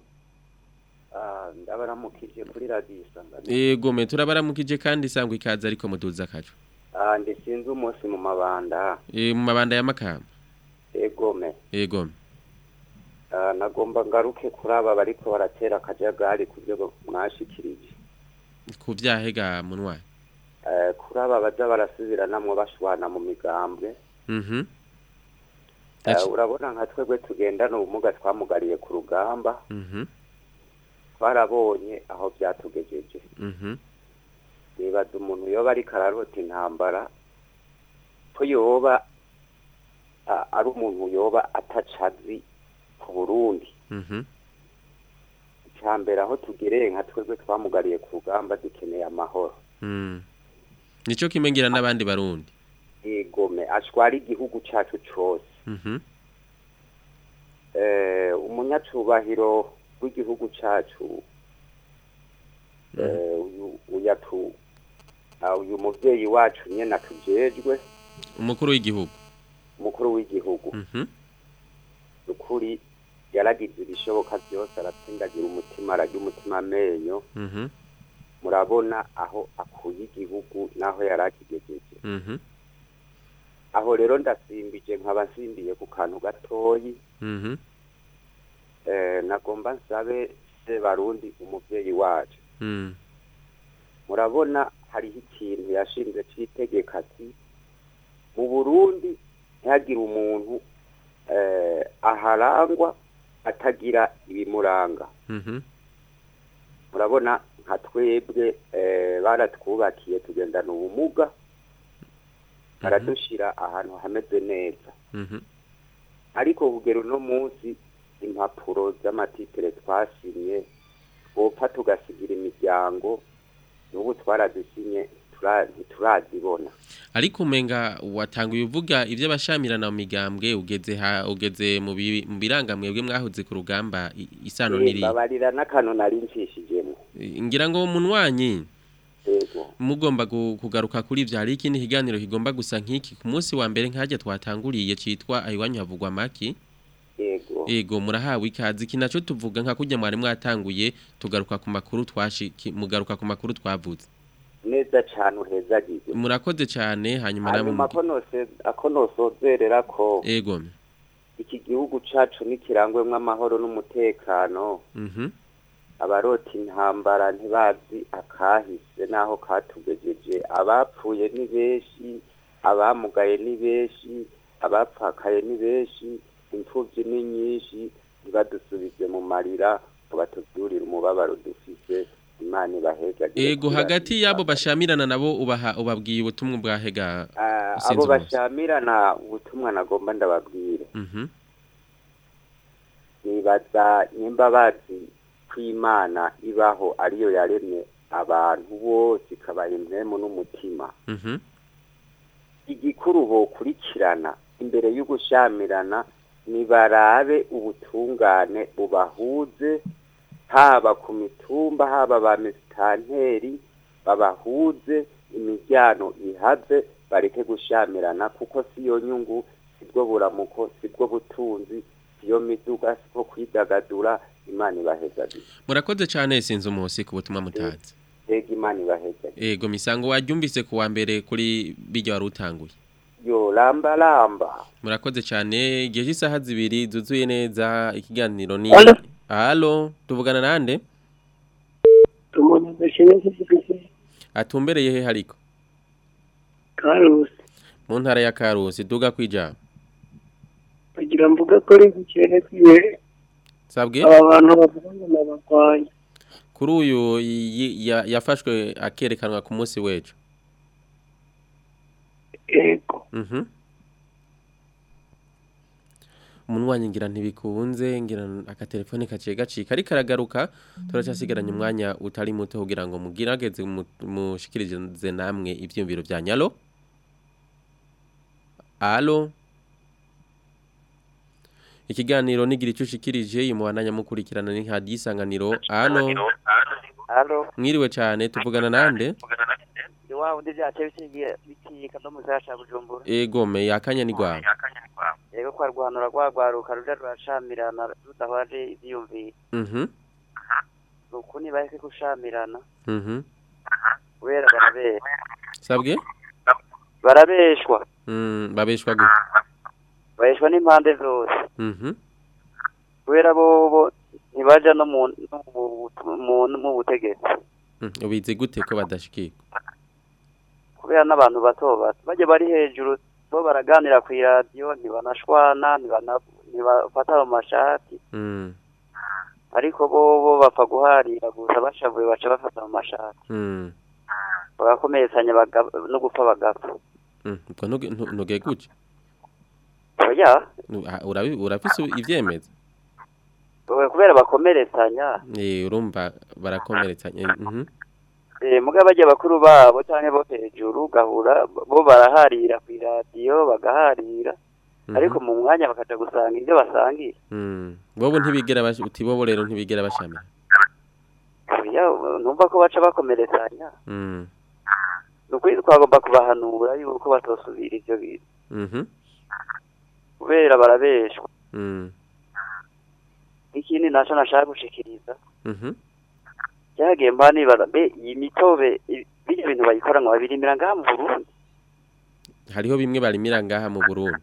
[SPEAKER 10] ndabaramukije kuri radiyo isangano
[SPEAKER 4] yego me turabaramukije kandi isangwa ikaze ariko muduza akacu
[SPEAKER 10] Ah, ndi sinzi umunsi mu mabanda
[SPEAKER 4] e, mu mabanda ya makamba
[SPEAKER 10] egome
[SPEAKER 4] yego
[SPEAKER 10] Ah, nagomba ngaruke kuri aba bariko baratera akajagari ku byo mwashikirije
[SPEAKER 4] ku vyahega munwari
[SPEAKER 10] Eh, kuri aba baza barasubiranamwo bashwana mu migambwe
[SPEAKER 4] mhm
[SPEAKER 10] Eh,
[SPEAKER 4] Yaci-
[SPEAKER 10] urabona nka twebwe tugendana ubumuga twamugariye ku rugamba
[SPEAKER 4] mhm
[SPEAKER 10] twarabonye aho byatugejeje
[SPEAKER 4] mhm
[SPEAKER 10] nibaza umuntu yoba ariko ararota intambara ko yoba a- ari umuntu yoba atacazi ku burundi
[SPEAKER 4] mhm
[SPEAKER 10] icambere aho tugereye nka twebwe twamugariye ku rugamba dukeneye amahoro
[SPEAKER 4] mm nico kimengira n'abandi barundi
[SPEAKER 10] igome ashwara igihugu cacu cose
[SPEAKER 4] mhm
[SPEAKER 10] eh, umunyacubahiro w'igihugu cacu eh, uyu uyatu ah, uyu muvyeyi wacu nyene atujejwe
[SPEAKER 4] umukuru w'igihugu
[SPEAKER 10] umukuru w'igihugu
[SPEAKER 4] mhm
[SPEAKER 10] ukuri yaragize ibishoboka byose aratsindagira umutima arajya umutima amenyo
[SPEAKER 4] Mhm.
[SPEAKER 10] murabona aho akuye igihugu n'aho yari akigejeje
[SPEAKER 4] Mhm.
[SPEAKER 10] aho rero ndasimbije nkaba nsimbiye ku kantu gatoyi
[SPEAKER 4] Mhm.
[SPEAKER 10] eh, nagomba nsabe se barundi umuvyeyi wacu
[SPEAKER 4] Mm.
[SPEAKER 10] murabona hariho ikintu yashinze c'itegeko ati mu burundi ntihagire umuntu eh, aharangwa atagira ibimuranga
[SPEAKER 4] Mhm.
[SPEAKER 10] murabona nka twebwe eh, baratwubakiye tugendana ubumuga baradushira ahantu hameze neza
[SPEAKER 4] Mhm.
[SPEAKER 10] ariko kugera uno munsi impapuro z'amatitire twasinye twopfa tugasigira imiryango n'ubu twarazisinye tura- ntiturazibona
[SPEAKER 4] ariko umenga watanguye uvuga ibyo abashamirana mu migambwe ugeze ha ugeze mu bi- mu birangamwebwe mwahoze ku rugamba i- isano
[SPEAKER 10] Eh,
[SPEAKER 4] niri
[SPEAKER 10] babarira n'akantu nari ncishijemo
[SPEAKER 4] ngira ngo munywanyi
[SPEAKER 10] yego
[SPEAKER 4] mugomba gu- kugaruka kuri ivyo hari ikindi kiganiro kigomba gusa nk'iki ku munsi wa mbere nkajya twatanguriye citwa ayiwanyu havugwa maki
[SPEAKER 10] yego
[SPEAKER 4] Ego murahawe ikazi iki naco tuvuga nka kurya mwari mwatanguye tugaruka ku makuru twashiki mugaruka ku makuru twavuze
[SPEAKER 10] neza cane uhezagize
[SPEAKER 4] murakoze cyane hanyuma namwe
[SPEAKER 10] hanyuma
[SPEAKER 4] mugi-
[SPEAKER 10] ko nose- ako nosozerera ko
[SPEAKER 4] ego
[SPEAKER 10] iki gihugu cacu nikirangwemwo amahoro n'umutekano
[SPEAKER 4] mhm
[SPEAKER 10] abarota intambara ntibazi akahise n'aho katugejeje abapfuye ni benshi abamugaye ni benshi abapfakaye ni benshi imfubyi ni nyinshi ntibadusubize mu marira ngo batubyurire umubabaro dufise imana ibaheza
[SPEAKER 4] ego hagati yabo bashamirana nabo ubaha ubabwiye ubutumwa bwahega
[SPEAKER 10] Ah,
[SPEAKER 4] sinzi
[SPEAKER 10] abo
[SPEAKER 4] bose.
[SPEAKER 10] bashamirana ubutumwa nagomba ndababwire
[SPEAKER 4] mhm
[SPEAKER 10] nibaza nimba bazi ko imana ibaho ariyo yaremye abantu bose ikabaha impwemu n'umutima
[SPEAKER 4] mhm
[SPEAKER 10] igikuru bokurikirana imbere y'ugushamirana nibarabe ubutungane bubahuze haba ku mitumba haba ba misitanteri babahuze imiryango ihaze bareke gushamirana kuko siyo nyungu sibwo buramuko sibwo butunzi siyo miduga sibwo kwidagadura imana ibahezagire
[SPEAKER 4] murakoze cyane sinzi umusi ku butumwa mutazi
[SPEAKER 10] ega imana ibahezagire
[SPEAKER 4] ego misango waryumvise ku wa mbere kuri bijya wari utanguye
[SPEAKER 10] yo lamba lamba
[SPEAKER 4] murakoze cyane igihe cy'isaha zibiri zuzuye neza ikiganiro ni
[SPEAKER 11] Allo?
[SPEAKER 4] halo tuvugana nande
[SPEAKER 11] umuntu adashimye kugifite
[SPEAKER 4] atumbereye he hariko
[SPEAKER 11] karusi
[SPEAKER 4] mu ntara ya karusi duga kwijana
[SPEAKER 11] kugira mvuga ko ari gukene kwiwe
[SPEAKER 4] sabwe
[SPEAKER 11] aba bantu bavuga ngo nabagwanya
[SPEAKER 4] kuri uyu yi- ya- yafashwe akerekanwa ku munsi w'ejo
[SPEAKER 11] ego
[SPEAKER 4] mhm umunwanyi ngira ntibikunze ngira akatelefone kaciye gacika ariko aragaruka turacyasigaranye umwanya utari muto kugira ngo mugirageze mu- mushikirize namwe ivyumviro bya nyalo alo ikiganiro nigira icyo ushikirije imubananya mukurikirana ni nka disanganiro alo
[SPEAKER 9] Halo,
[SPEAKER 4] mwiriwe cyane tuvugana nande
[SPEAKER 9] ni wa wundi vyace bikiye bikika no musaya ca Bujumbura.
[SPEAKER 4] egome yakanya ni gwawe
[SPEAKER 9] Yego kwa rwanura rwagwaruka ruja rurashamirana rudahwaje ivyiyumviro.
[SPEAKER 4] mhm
[SPEAKER 9] Nuko nibareke gushamirana
[SPEAKER 4] mhm
[SPEAKER 9] kubera barabeshwa.
[SPEAKER 4] sabwe
[SPEAKER 9] Barabeshwa.
[SPEAKER 4] mm babeshwa gute
[SPEAKER 9] Bareshwa n'impande zose.
[SPEAKER 4] mhm
[SPEAKER 9] Kubera bobo ntibaja no mu no mu- mu mu butegetsi.
[SPEAKER 4] Mm, ubizi gute ko badashikirwa
[SPEAKER 9] Kubera n'abantu bato bato baje bari hejuru bo baraganira ku radio ntibanashwana ntibana- ntibafata mu mashati
[SPEAKER 4] mm
[SPEAKER 9] ariko bobo bapfa guharira gusa bashavuye baca bafata mu mashati
[SPEAKER 4] mm
[SPEAKER 9] bagakomeretsanya baga- no gupfa bagapfa
[SPEAKER 4] mm ubwo ntuge- ntu- ntuge gute
[SPEAKER 9] oya
[SPEAKER 4] Nu- ah, urabi- urafise ivyemeza
[SPEAKER 9] oya, kubera bakomeretsanya
[SPEAKER 4] eh urumva barakomeretsanya mhm
[SPEAKER 9] eh, muga bajya bakuru babo canke bo hejuru gahura bo baraharira ku radio bagaharira
[SPEAKER 4] Mhm.
[SPEAKER 9] ariko mu mwanya bakaja gusanga ivyo basangiye
[SPEAKER 4] mm bobo ntibigera bash uti bobo rero ntibigera bashamira
[SPEAKER 9] oya numva ko baca bakomeretsanya
[SPEAKER 4] mm
[SPEAKER 9] nukuri twagomba kubahanura yuko batosubira ivyo bintu
[SPEAKER 4] mhm
[SPEAKER 9] kubera barabeshwa
[SPEAKER 4] mm
[SPEAKER 9] ikindi naco nashaka gushikiriza
[SPEAKER 4] Mhm.
[SPEAKER 9] cyagiye mba nibara be iyi mitobe i- birya bintu bayikora ngo babirimira ngaha mu Burundi
[SPEAKER 4] hariho bimwe barimira ngaha mu Burundi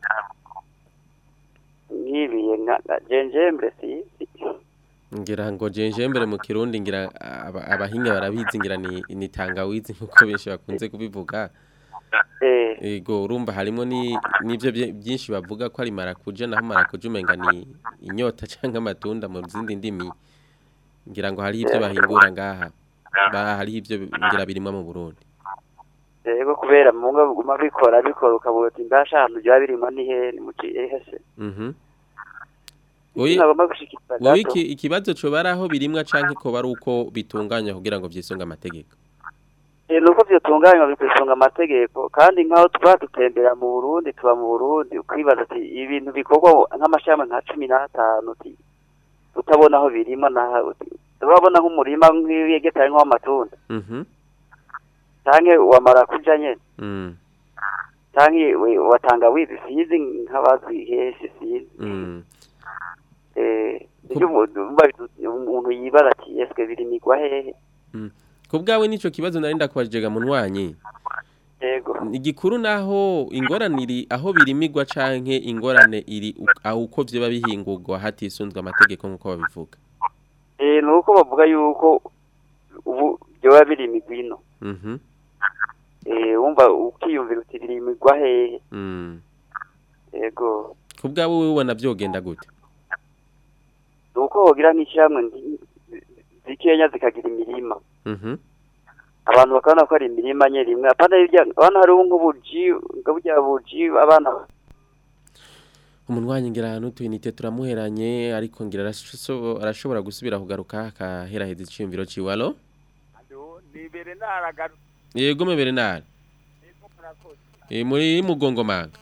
[SPEAKER 9] nk'ibiye nka nka jenjembre sizi
[SPEAKER 4] ngira ngo jenjembere mu kirundi ngira aba- abahinga barabizi ngira ni, ni tangawizi nkuko benshi bakunze kubivuga
[SPEAKER 9] eh
[SPEAKER 4] ego urumva harimo ni nivyo bye- byinshi bavuga ko ari marakuja naho marakuja umenga ni inyota canke amatunda mu zindi ndimi ngira ngo hari ivyo bahingura ngaha ba hari ivyo ngira birimwa mu Burundi
[SPEAKER 9] yego kubera mu ngo biguma bikora bikora ukabura uti mbasha ahantu byaba birimo ni he ni mu hese
[SPEAKER 4] mhm Oyi
[SPEAKER 9] nagomba gushikiriza
[SPEAKER 4] wowe
[SPEAKER 9] gato
[SPEAKER 4] iki ikibazo cyo baraho birimwa canke ko bari uko bitunganya kugira ngo vyisunga amategeko
[SPEAKER 9] Eh, nuko vyotunganywa bikwisunga amategeko kandi nk'aho tuba dutembera mu Burundi tuba mu Burundi ukwibaza ati ibintu bikorwa nk'amashami nka cumi n'atanu uti utabona aho birima na urabona nk'umurima nk'iyegetaye nk'uw'amatunda
[SPEAKER 4] mhm
[SPEAKER 9] canke wamara kuja nyene
[SPEAKER 4] mm
[SPEAKER 9] canke we- watanga wizi sizi nk'abazi hese sizi
[SPEAKER 4] mm
[SPEAKER 9] eh iyo umuntu umva bitu- umuntu yibara ati eske birimigwa hehe
[SPEAKER 4] ku bwawe nico kibazo nari ndakwajega munywanyi
[SPEAKER 9] yego
[SPEAKER 4] igikuru naho ingorane iri aho birimigwa canke ingorane iri u- aho uko vyoba bihingurwa hatisunzwe amategeko nk'uko babivuga
[SPEAKER 9] eh nuko bavuga yuko ubu byoba birimigwa ino
[SPEAKER 4] mhm
[SPEAKER 9] eh wumva ukiyumvira uti birimigwa hehe
[SPEAKER 4] mm
[SPEAKER 9] yego
[SPEAKER 4] ku bwawe wowe ubona vyogenda gute
[SPEAKER 9] nuko wogira nk'ishyirahamwe nti- zikenya zikagira imirima
[SPEAKER 4] mhm
[SPEAKER 9] abantu bakabona ko ari imirima nye rimwe apana hirya abana hariho nk'ubuji burya buji abana
[SPEAKER 4] umunwanyi ngira ahantu tuyinite turamuheranye ariko ngira araso- arashobora gusubira kugaruka akaheraheza iciyumviro ciwe alo
[SPEAKER 8] ni Bernard agaru
[SPEAKER 4] yego me Bernard e muri mugongo manga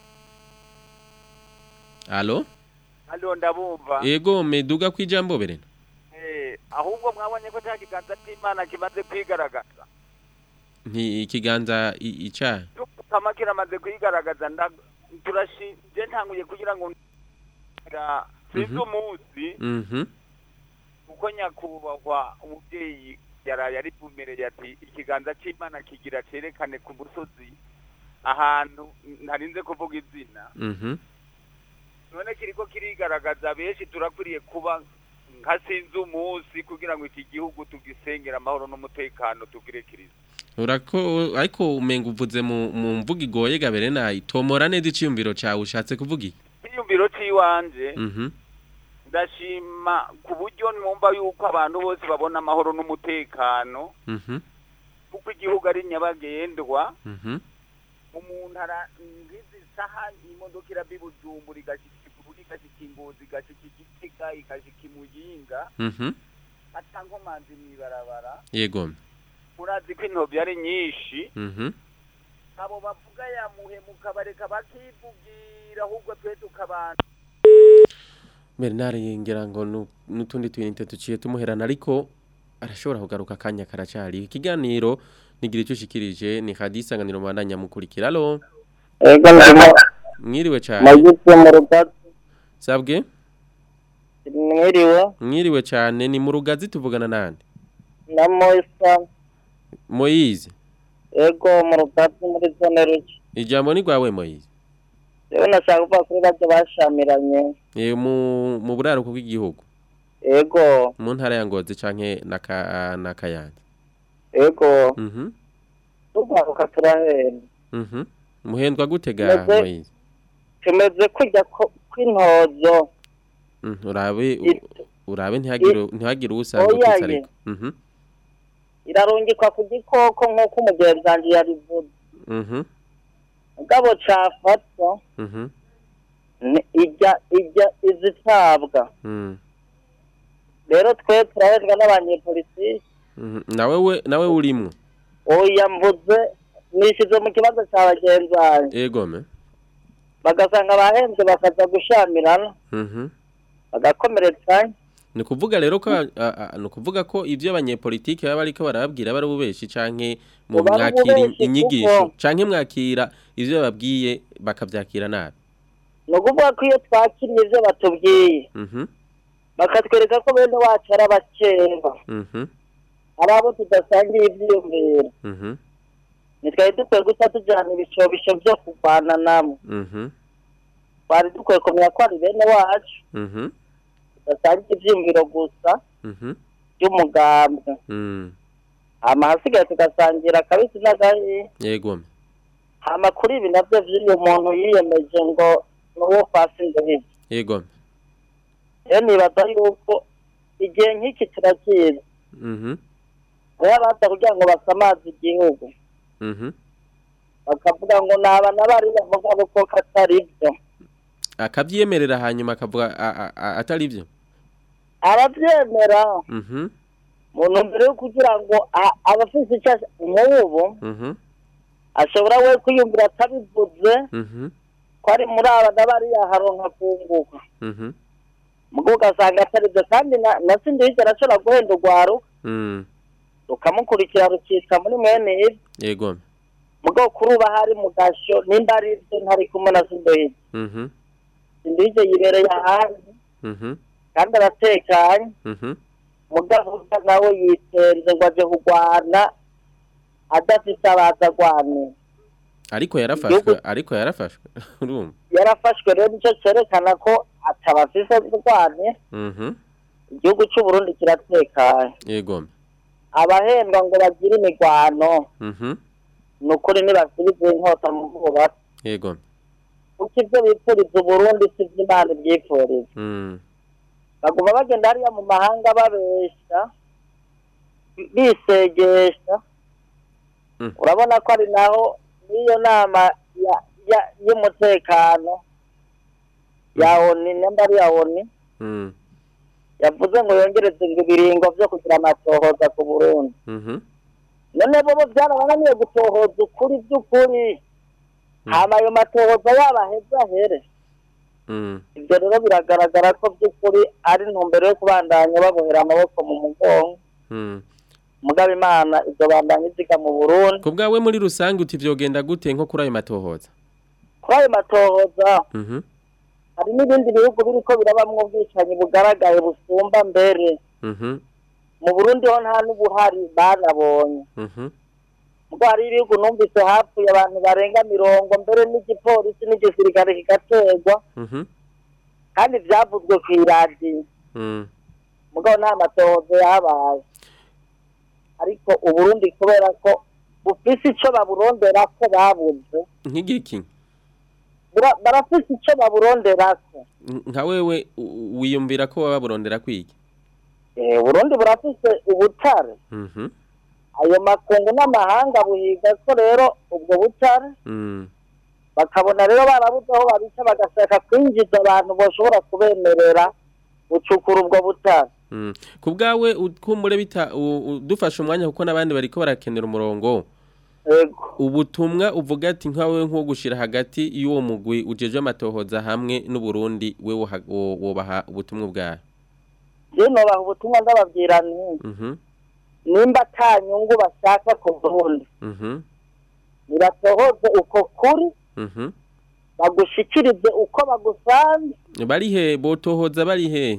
[SPEAKER 4] alo
[SPEAKER 8] hano ndabumva
[SPEAKER 4] yego meduga kwijambo Bernard
[SPEAKER 8] Eh, ahubwo mwabonye ko cya kiganza cy'imana kimaze kwigaragaza
[SPEAKER 4] nti ikiganza i- ica
[SPEAKER 8] kama kiramaze kwigaragaza nda- turashinje ntanguye kugira ngo ngira sinzi
[SPEAKER 4] Mhm.
[SPEAKER 8] umunsi
[SPEAKER 4] mhm
[SPEAKER 8] kuko nyakubahwa umubyeyi yaraye ari bumereye ati ikiganza cy'imana kigira cerekane ku musozi ahantu ntarinze kuvuga izina
[SPEAKER 4] mhm
[SPEAKER 8] none kiriko kirigaragaza benshi turakwiriye kuba nka sinzi umunsi kugira ngo iki gihugu tugisengera amahoro n'umutekano tugire kiriza
[SPEAKER 4] urako ariko umenga uvuze mu mu mvuga igoye ga Bernard tomora neza iciyumviro cawe ushatse kuvuga iki
[SPEAKER 8] icyiyumviro cy'iwanje
[SPEAKER 4] mhm
[SPEAKER 8] ndashima ku buryo numva yuko abantu bose babona amahoro n'umutekano
[SPEAKER 4] mhm
[SPEAKER 8] kuko igihugu ari nyabagendwa
[SPEAKER 4] mhm
[SPEAKER 8] umuntu ara ngizi saha imodoka irava ibujumbura igashika iburundi igashika ingozi igashika igitega igashika imuyinga
[SPEAKER 4] mhm
[SPEAKER 8] ata nkomanzi mw'ibarabara
[SPEAKER 4] yego
[SPEAKER 8] murazi ko intobi ari nyinshi
[SPEAKER 4] mhm
[SPEAKER 8] abo bavuga yamuhemuka bareka bakivugira ahubwo twe tukabana
[SPEAKER 4] Bernard ngira ngo nu- n'utundi tuyinite tuciye tumuherana ariko arashobora kugaruka akanya karacari ikiganiro nigira icyo ushikirije ni hadisanganiro mwandanya mukurikira alo
[SPEAKER 11] Ego ndimo
[SPEAKER 4] mwiriwe cyane
[SPEAKER 11] nagitse mu rugazi
[SPEAKER 4] sabwe
[SPEAKER 11] mwiriwe
[SPEAKER 4] mwiriwe cyane ni mu rugazi tuvugana nande
[SPEAKER 11] na Moisa
[SPEAKER 4] Moise
[SPEAKER 11] ego mu rugazi muri zone ruki
[SPEAKER 4] ijambo ni rwawe Moise
[SPEAKER 11] rero nashaka kuvuga kuri bajya bashamiranye
[SPEAKER 4] e mu mu buraruko bw'igihugu
[SPEAKER 11] ego
[SPEAKER 4] mu ntara ya Ngozi canke naka nakayanza
[SPEAKER 11] ego
[SPEAKER 4] mhm
[SPEAKER 11] tugaruka turahera
[SPEAKER 4] mhm muhendwa gutega
[SPEAKER 11] Meze-
[SPEAKER 4] Moise
[SPEAKER 11] tumeze kujya ko- kw'intozo
[SPEAKER 4] Mhm, urabe u- urabe ntihagire ntihagire usanga
[SPEAKER 11] Oya
[SPEAKER 4] utitse
[SPEAKER 11] ye.
[SPEAKER 4] ariko mhm
[SPEAKER 11] irarungikwa ku gikoko nk'uko umugenzi wanjye yabivuze
[SPEAKER 4] mhm
[SPEAKER 11] mugabo cafatwa
[SPEAKER 4] mhm
[SPEAKER 11] ni ijya ijya izitabwa
[SPEAKER 4] mhm
[SPEAKER 11] rero twe turahezwa n'abanyepolitiki
[SPEAKER 4] mhm. nawe we nawe urimwo
[SPEAKER 11] oya mvuze nishize mu kibazo cya bagenzi banjye
[SPEAKER 4] ego me
[SPEAKER 11] bagasanga abahenze bakaza gushamirana
[SPEAKER 4] mhm
[SPEAKER 11] bagakomeretsanya
[SPEAKER 4] ni ukuvuga rero ko a- a- ni ukuvuga ko ibyo abanyepolitiki baba bariko barababwira bari ububeshi canke mu
[SPEAKER 11] Uba ari
[SPEAKER 4] mwakira
[SPEAKER 11] ububeshi
[SPEAKER 4] inyigisho
[SPEAKER 11] kuko-
[SPEAKER 4] canke mwakira ivyo bababwiye bakavyakira nabi
[SPEAKER 11] ni ukuvuga ko iyo twakiriye ibyo batubwiye
[SPEAKER 4] mhm
[SPEAKER 11] bakatwereka ko bene wacu ari abakeba
[SPEAKER 4] Mhm.
[SPEAKER 11] ari abo tudasangiye ivyiyumviro
[SPEAKER 4] Mhm.
[SPEAKER 11] ntitwari dukwiye guca tujana ibishobisho vyo kurwana namwe
[SPEAKER 4] Mhm.
[SPEAKER 11] twari dukwiye kumenya ko ari bene wacu
[SPEAKER 4] Mhm.
[SPEAKER 11] tudasangiye ivyiyumviro gusa
[SPEAKER 4] Mhm.
[SPEAKER 11] vy'umugambwe
[SPEAKER 4] Mm.
[SPEAKER 11] hama hasigaye tugasangira akabisi n'agahiye
[SPEAKER 4] Yego.
[SPEAKER 11] hama kuri ibi navyo vy'uyu muntu yiyemeje ngo nuwo kwasi ndohije
[SPEAKER 4] Yego.
[SPEAKER 11] rero nibaza yuko igihe nk'iki turakizi
[SPEAKER 4] Mhm.
[SPEAKER 11] rero baza kugira ngo basamaze igihugu
[SPEAKER 4] Mhm.
[SPEAKER 11] bakavuga ngo naba n'abari bavuga ko katari byo
[SPEAKER 4] Akavyemerera hanyuma akavuga a- a- a- atari byo.
[SPEAKER 11] arabyemera
[SPEAKER 4] Mhm.
[SPEAKER 11] mu ntumbero yo kugira ngo a- abafise icyo as- nk'ubu
[SPEAKER 4] Mhm.
[SPEAKER 11] ashobora we kwiyumvira atabivuze
[SPEAKER 4] Mhm.
[SPEAKER 11] ko ari muri aba n'abariya haronka kunguka
[SPEAKER 4] Mhm.
[SPEAKER 11] mugo ugasanga atari byo kandi na na sindi higera ashobora guhenda urwaro
[SPEAKER 4] Mm.
[SPEAKER 11] rukamukurikira rukitsa muri mwene ibi
[SPEAKER 4] Yego.
[SPEAKER 11] mugo kuri uba hari mu gasho nimba ari byo ntari kumwe na sindohige
[SPEAKER 4] Mhm.
[SPEAKER 11] sindohige yibereye ahandi
[SPEAKER 4] Mhm.
[SPEAKER 11] kandi aratekanye
[SPEAKER 4] Mhm.
[SPEAKER 11] mugavuga nawe yitenze ngo aje kurwana adafite abaza arwanira
[SPEAKER 4] Ariko yarafashwe, ariko yarafashwe. Urumva?
[SPEAKER 11] yarafashwe rero nicyo cyerekana ko atabafise kurwanira
[SPEAKER 4] Mhm.
[SPEAKER 11] igihugu cy'u Burundi kiratekanye
[SPEAKER 4] Yego.
[SPEAKER 11] abahendwa ngo bagire imigwano
[SPEAKER 4] Mhm.
[SPEAKER 11] ni ukuri ntibasubize inkota mu bwubatsi
[SPEAKER 4] Yego.
[SPEAKER 11] kuko ibyo bipfuriza uburundi si byo imana ibyifuriza
[SPEAKER 4] Mm.
[SPEAKER 11] baguma bagenda hariya mu mahanga babesha bisegesha
[SPEAKER 4] Mm.
[SPEAKER 11] urabona ko ari naho n'iyo nama ya- ya- y'umutekano ya oni nimba ari ya oni
[SPEAKER 4] Mm.
[SPEAKER 11] yavuze ngo yongereze ibiringo vyo kugira amatohoza ku burundi
[SPEAKER 4] Mhm.
[SPEAKER 11] none bobo byarabananiye gutohoza ukuri by'ukuri hama ayo matohoza yaba aheze ahere
[SPEAKER 4] Mm.
[SPEAKER 11] ibyo rero biragaragara ko by'ukuri ari intumbero yo kubandanya babohera amaboko mu mugongo
[SPEAKER 4] Mm.
[SPEAKER 11] mugabo imana ibyo bandanya iziga mu burundi
[SPEAKER 4] Ku bwawe muri rusange uti vyogenda gute nko kuri ayo matohoza?
[SPEAKER 11] kuri ayo matohoza
[SPEAKER 4] Mhm.
[SPEAKER 11] hari n'ibindi bihugu biriko birabamwo ubwicanyi bugaragaye busumba mbere
[SPEAKER 4] Mhm.
[SPEAKER 11] mu burundi ho nta n'ubuhari banabonye
[SPEAKER 4] Mhm.
[SPEAKER 11] ubwo hari ibihugu numvise hapfuye abantu barenga mirongo mbere n'igipolisi n'igisirikare kigaterwa
[SPEAKER 4] Mhm.
[SPEAKER 11] kandi vyavuzwe kw'iradiyo
[SPEAKER 4] Mm.
[SPEAKER 11] mugabo nta matohoza yabaye ariko uburundi kubera ko bufise ico baburonderako babuze
[SPEAKER 4] Nk'igiki?
[SPEAKER 11] bura- barafise ico baburonderako
[SPEAKER 4] Nka wewe u- wiyumvira ko baba burondera kwiki?
[SPEAKER 11] Eh, uburundi burafise ubutare
[SPEAKER 4] Mhm.
[SPEAKER 11] ayo makungu n'amahanga buhiga ko rero ubwo butare
[SPEAKER 4] Mm.
[SPEAKER 11] bakabona rero barabuze aho babica bagashaka kwinjiza abantu boshobora kubemerera gucukura ubwo butare
[SPEAKER 4] Mm. Ku bwawe ukumbure bita u- u- dufashe umwanya kuko n'abandi bariko barakenera umurongo.
[SPEAKER 11] Ego.
[SPEAKER 4] Ubutumwa uvuga ati nkawe nko gushira hagati y'uwo mugwi ujeje amatohoza hamwe n'u Burundi we woha- wo- wobaha ubutumwa bwawe.
[SPEAKER 11] je nobaha ubutumwa ndababwira nti
[SPEAKER 4] Mhm.
[SPEAKER 11] nimba ata nyungu bashaka ku burundi
[SPEAKER 4] Mhm.
[SPEAKER 11] nibatohoze uko kuri
[SPEAKER 4] Mhm.
[SPEAKER 11] bagushikirize uko bagusanze
[SPEAKER 4] Bari he botohoza bari he?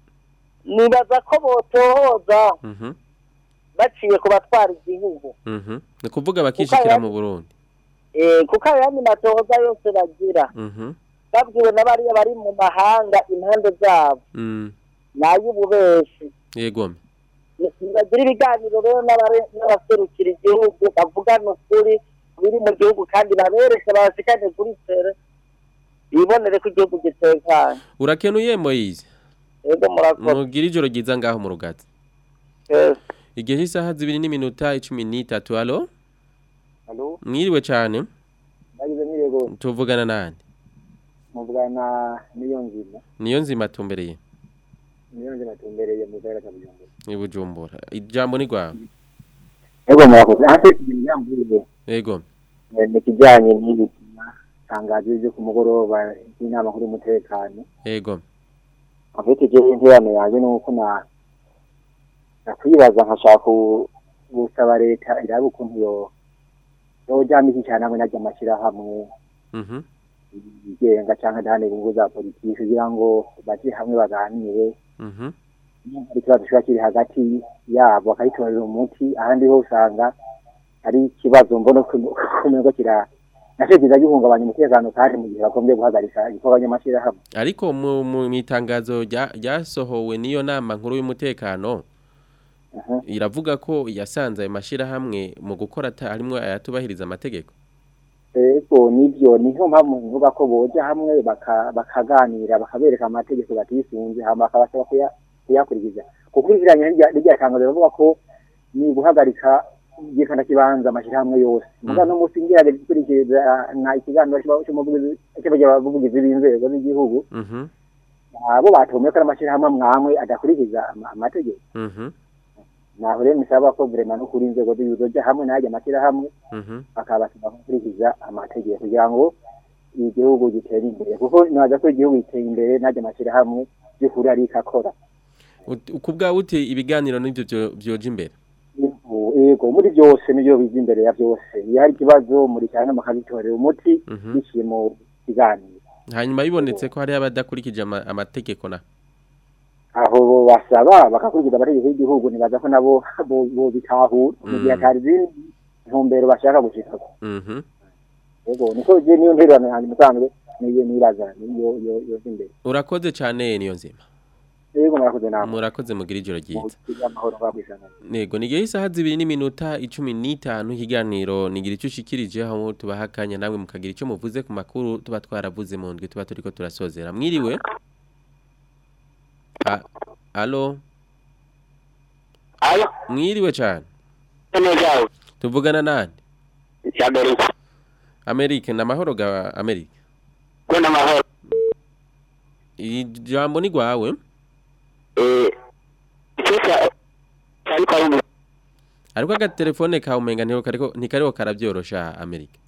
[SPEAKER 11] nibaza ko botohoza
[SPEAKER 4] Mhm.
[SPEAKER 11] baciye ku batwara igihugu
[SPEAKER 4] Mhm. Ni kuvuga bakishikira mu Burundi.
[SPEAKER 11] Eh, kuko ayo yandi matohoza yose bagira
[SPEAKER 4] Mhm.
[SPEAKER 11] babwiwe n'abariya bari mu mahanga impande zabo
[SPEAKER 4] Mm.
[SPEAKER 11] n'ay'ububeshi
[SPEAKER 4] Yego.
[SPEAKER 11] bagira ibiganiro rero n'abare- n'abaserukira igihugu bavugana ukuri biri mu gihugu kandi babereke babashikane kuri tere bibonere ko igihugu gitekanye
[SPEAKER 4] Urakenuye Moise.
[SPEAKER 11] yego murakoze
[SPEAKER 4] Mugira ijoro ryiza ngaho mu rugazi.
[SPEAKER 11] Yes.
[SPEAKER 4] Igihe isaha zibiri n'iminota 13 alo?
[SPEAKER 12] Halo,
[SPEAKER 4] Mwiriwe cyane.
[SPEAKER 12] nagize nirego
[SPEAKER 4] Tuvugana nande?
[SPEAKER 12] muvugana niyo nzima
[SPEAKER 4] Niyo nzima tumbereye.
[SPEAKER 12] niyo nzima tumbereye mu karere ka Bujumbura.
[SPEAKER 4] Ni Bujumbura. Ijambo ni gwawe.
[SPEAKER 12] Ego murakoze. Hasi ikintu yambwiye
[SPEAKER 4] Yego.
[SPEAKER 12] eh, ni kijanye n'ibi tangazo ryo ku mugoroba y'inama kuri umutekano.
[SPEAKER 4] Yego.
[SPEAKER 12] Afite je interano yanjye nuko na nakwibaza nkashaka ku- gusaba leta irabe ukuntu yo yojamika cyane hamwe n'ajya amashyirahamwe
[SPEAKER 4] Mhm.
[SPEAKER 12] yigenga cyangwa adahana inyungu za politiki kugira ngo baje hamwe baganire
[SPEAKER 4] Mhm.
[SPEAKER 12] hari ikibazo kiba kiri hagati yabo bakayitorera umuti ahandi ho usanga ari ikibazo mbona kumenya kira nacyo kiza gihungabanya umutekano kandi mu gihe bagombye guhagarika igikorwa cy'amashyirahamwe
[SPEAKER 4] ariko mu mu itangazo rya- ryasohowe n'iyo nama nkuru y'umutekano iravuga ko yasanze ayo mashyirahamwe mu gukora ata- harimwo ayatubahiriza amategeko
[SPEAKER 12] ego nibyo niyo mpamvu mvuga ko boja hamwe baka- bakaganira bakabereka amategeko batisunze hama bakabasaba kuya- kuyakurikiza gukurikiranya n'irya- n'irya tangazo rivuga ko ni guhagarika igikanda kibanza amashyirahamwe yose muga no musi ngerageje gukurikiriza na ikiganiro cy'aba- cy'umuvugizi cy'abavugizi b'inzego z'igihugu
[SPEAKER 4] Mhm.
[SPEAKER 12] abo batomeye ko ari amashyirahamwe mwamwe adakurikiza ama- amategeko
[SPEAKER 4] Mhm.
[SPEAKER 12] naho rero nisaba ko vrema no kuri inzego z'igihugu zoja hamwe n'ajya amashyirahamwe
[SPEAKER 4] Mhm.
[SPEAKER 12] bakabasaba gukurikiza amategeko kugira ngo igihugu gitere imbere kuko nibaza ko igihugu giteye imbere n'ajya amashyirahamwe by'ukuri ariko akora
[SPEAKER 4] Ut- ku bwawe uti ibiganiro n'ibyo byo- byoja imbere
[SPEAKER 12] Yego, yego muri byose nibyo biza imbere ya byose iyo hari ikibazo muri cyane mukabitorera umuti
[SPEAKER 4] Mhm.
[SPEAKER 12] biciye mu kiganiro
[SPEAKER 4] hanyuma bibonetse ko hari abadakurikije ama- amategeko na
[SPEAKER 12] aho basaba bagakurikiza amategeko y'igihugu nibaza ko nabo bo- bo bitahura mu gihe
[SPEAKER 4] Mm.
[SPEAKER 12] hatari izindi ntumbero bashaka gushikako
[SPEAKER 4] Mhm.
[SPEAKER 12] yego niko je niyo ntererano yanjye musanzwe niyo niraza niyo yo yo imbere
[SPEAKER 4] urakoze cyane niyo nzima
[SPEAKER 12] yego murakoze namwe
[SPEAKER 4] murakoze mugira ijoro ryiza
[SPEAKER 12] amahoro ngabwisana
[SPEAKER 4] Nego nigihe isaha zibiri n'iminota icumi n'itanu ikiganiro nigira icyo ushikirije aho tubaha akanya namwe mukagira icyo muvuze ku makuru tuba twaravuze mu ndwi tuba turiko turasozera mwiriwe A- Alo
[SPEAKER 13] Alo
[SPEAKER 4] mwiriwe cyane
[SPEAKER 13] neza
[SPEAKER 4] tuvugana nande
[SPEAKER 13] Amerika
[SPEAKER 4] Amerika na mahoro ga Amerika
[SPEAKER 13] ko n'amahoro
[SPEAKER 4] ijambo ni gwawe
[SPEAKER 13] eh cyose ariko ari mu
[SPEAKER 4] ariko agatelefone kawe umenga ntiho kariko ntikariho karabyorosha Amerika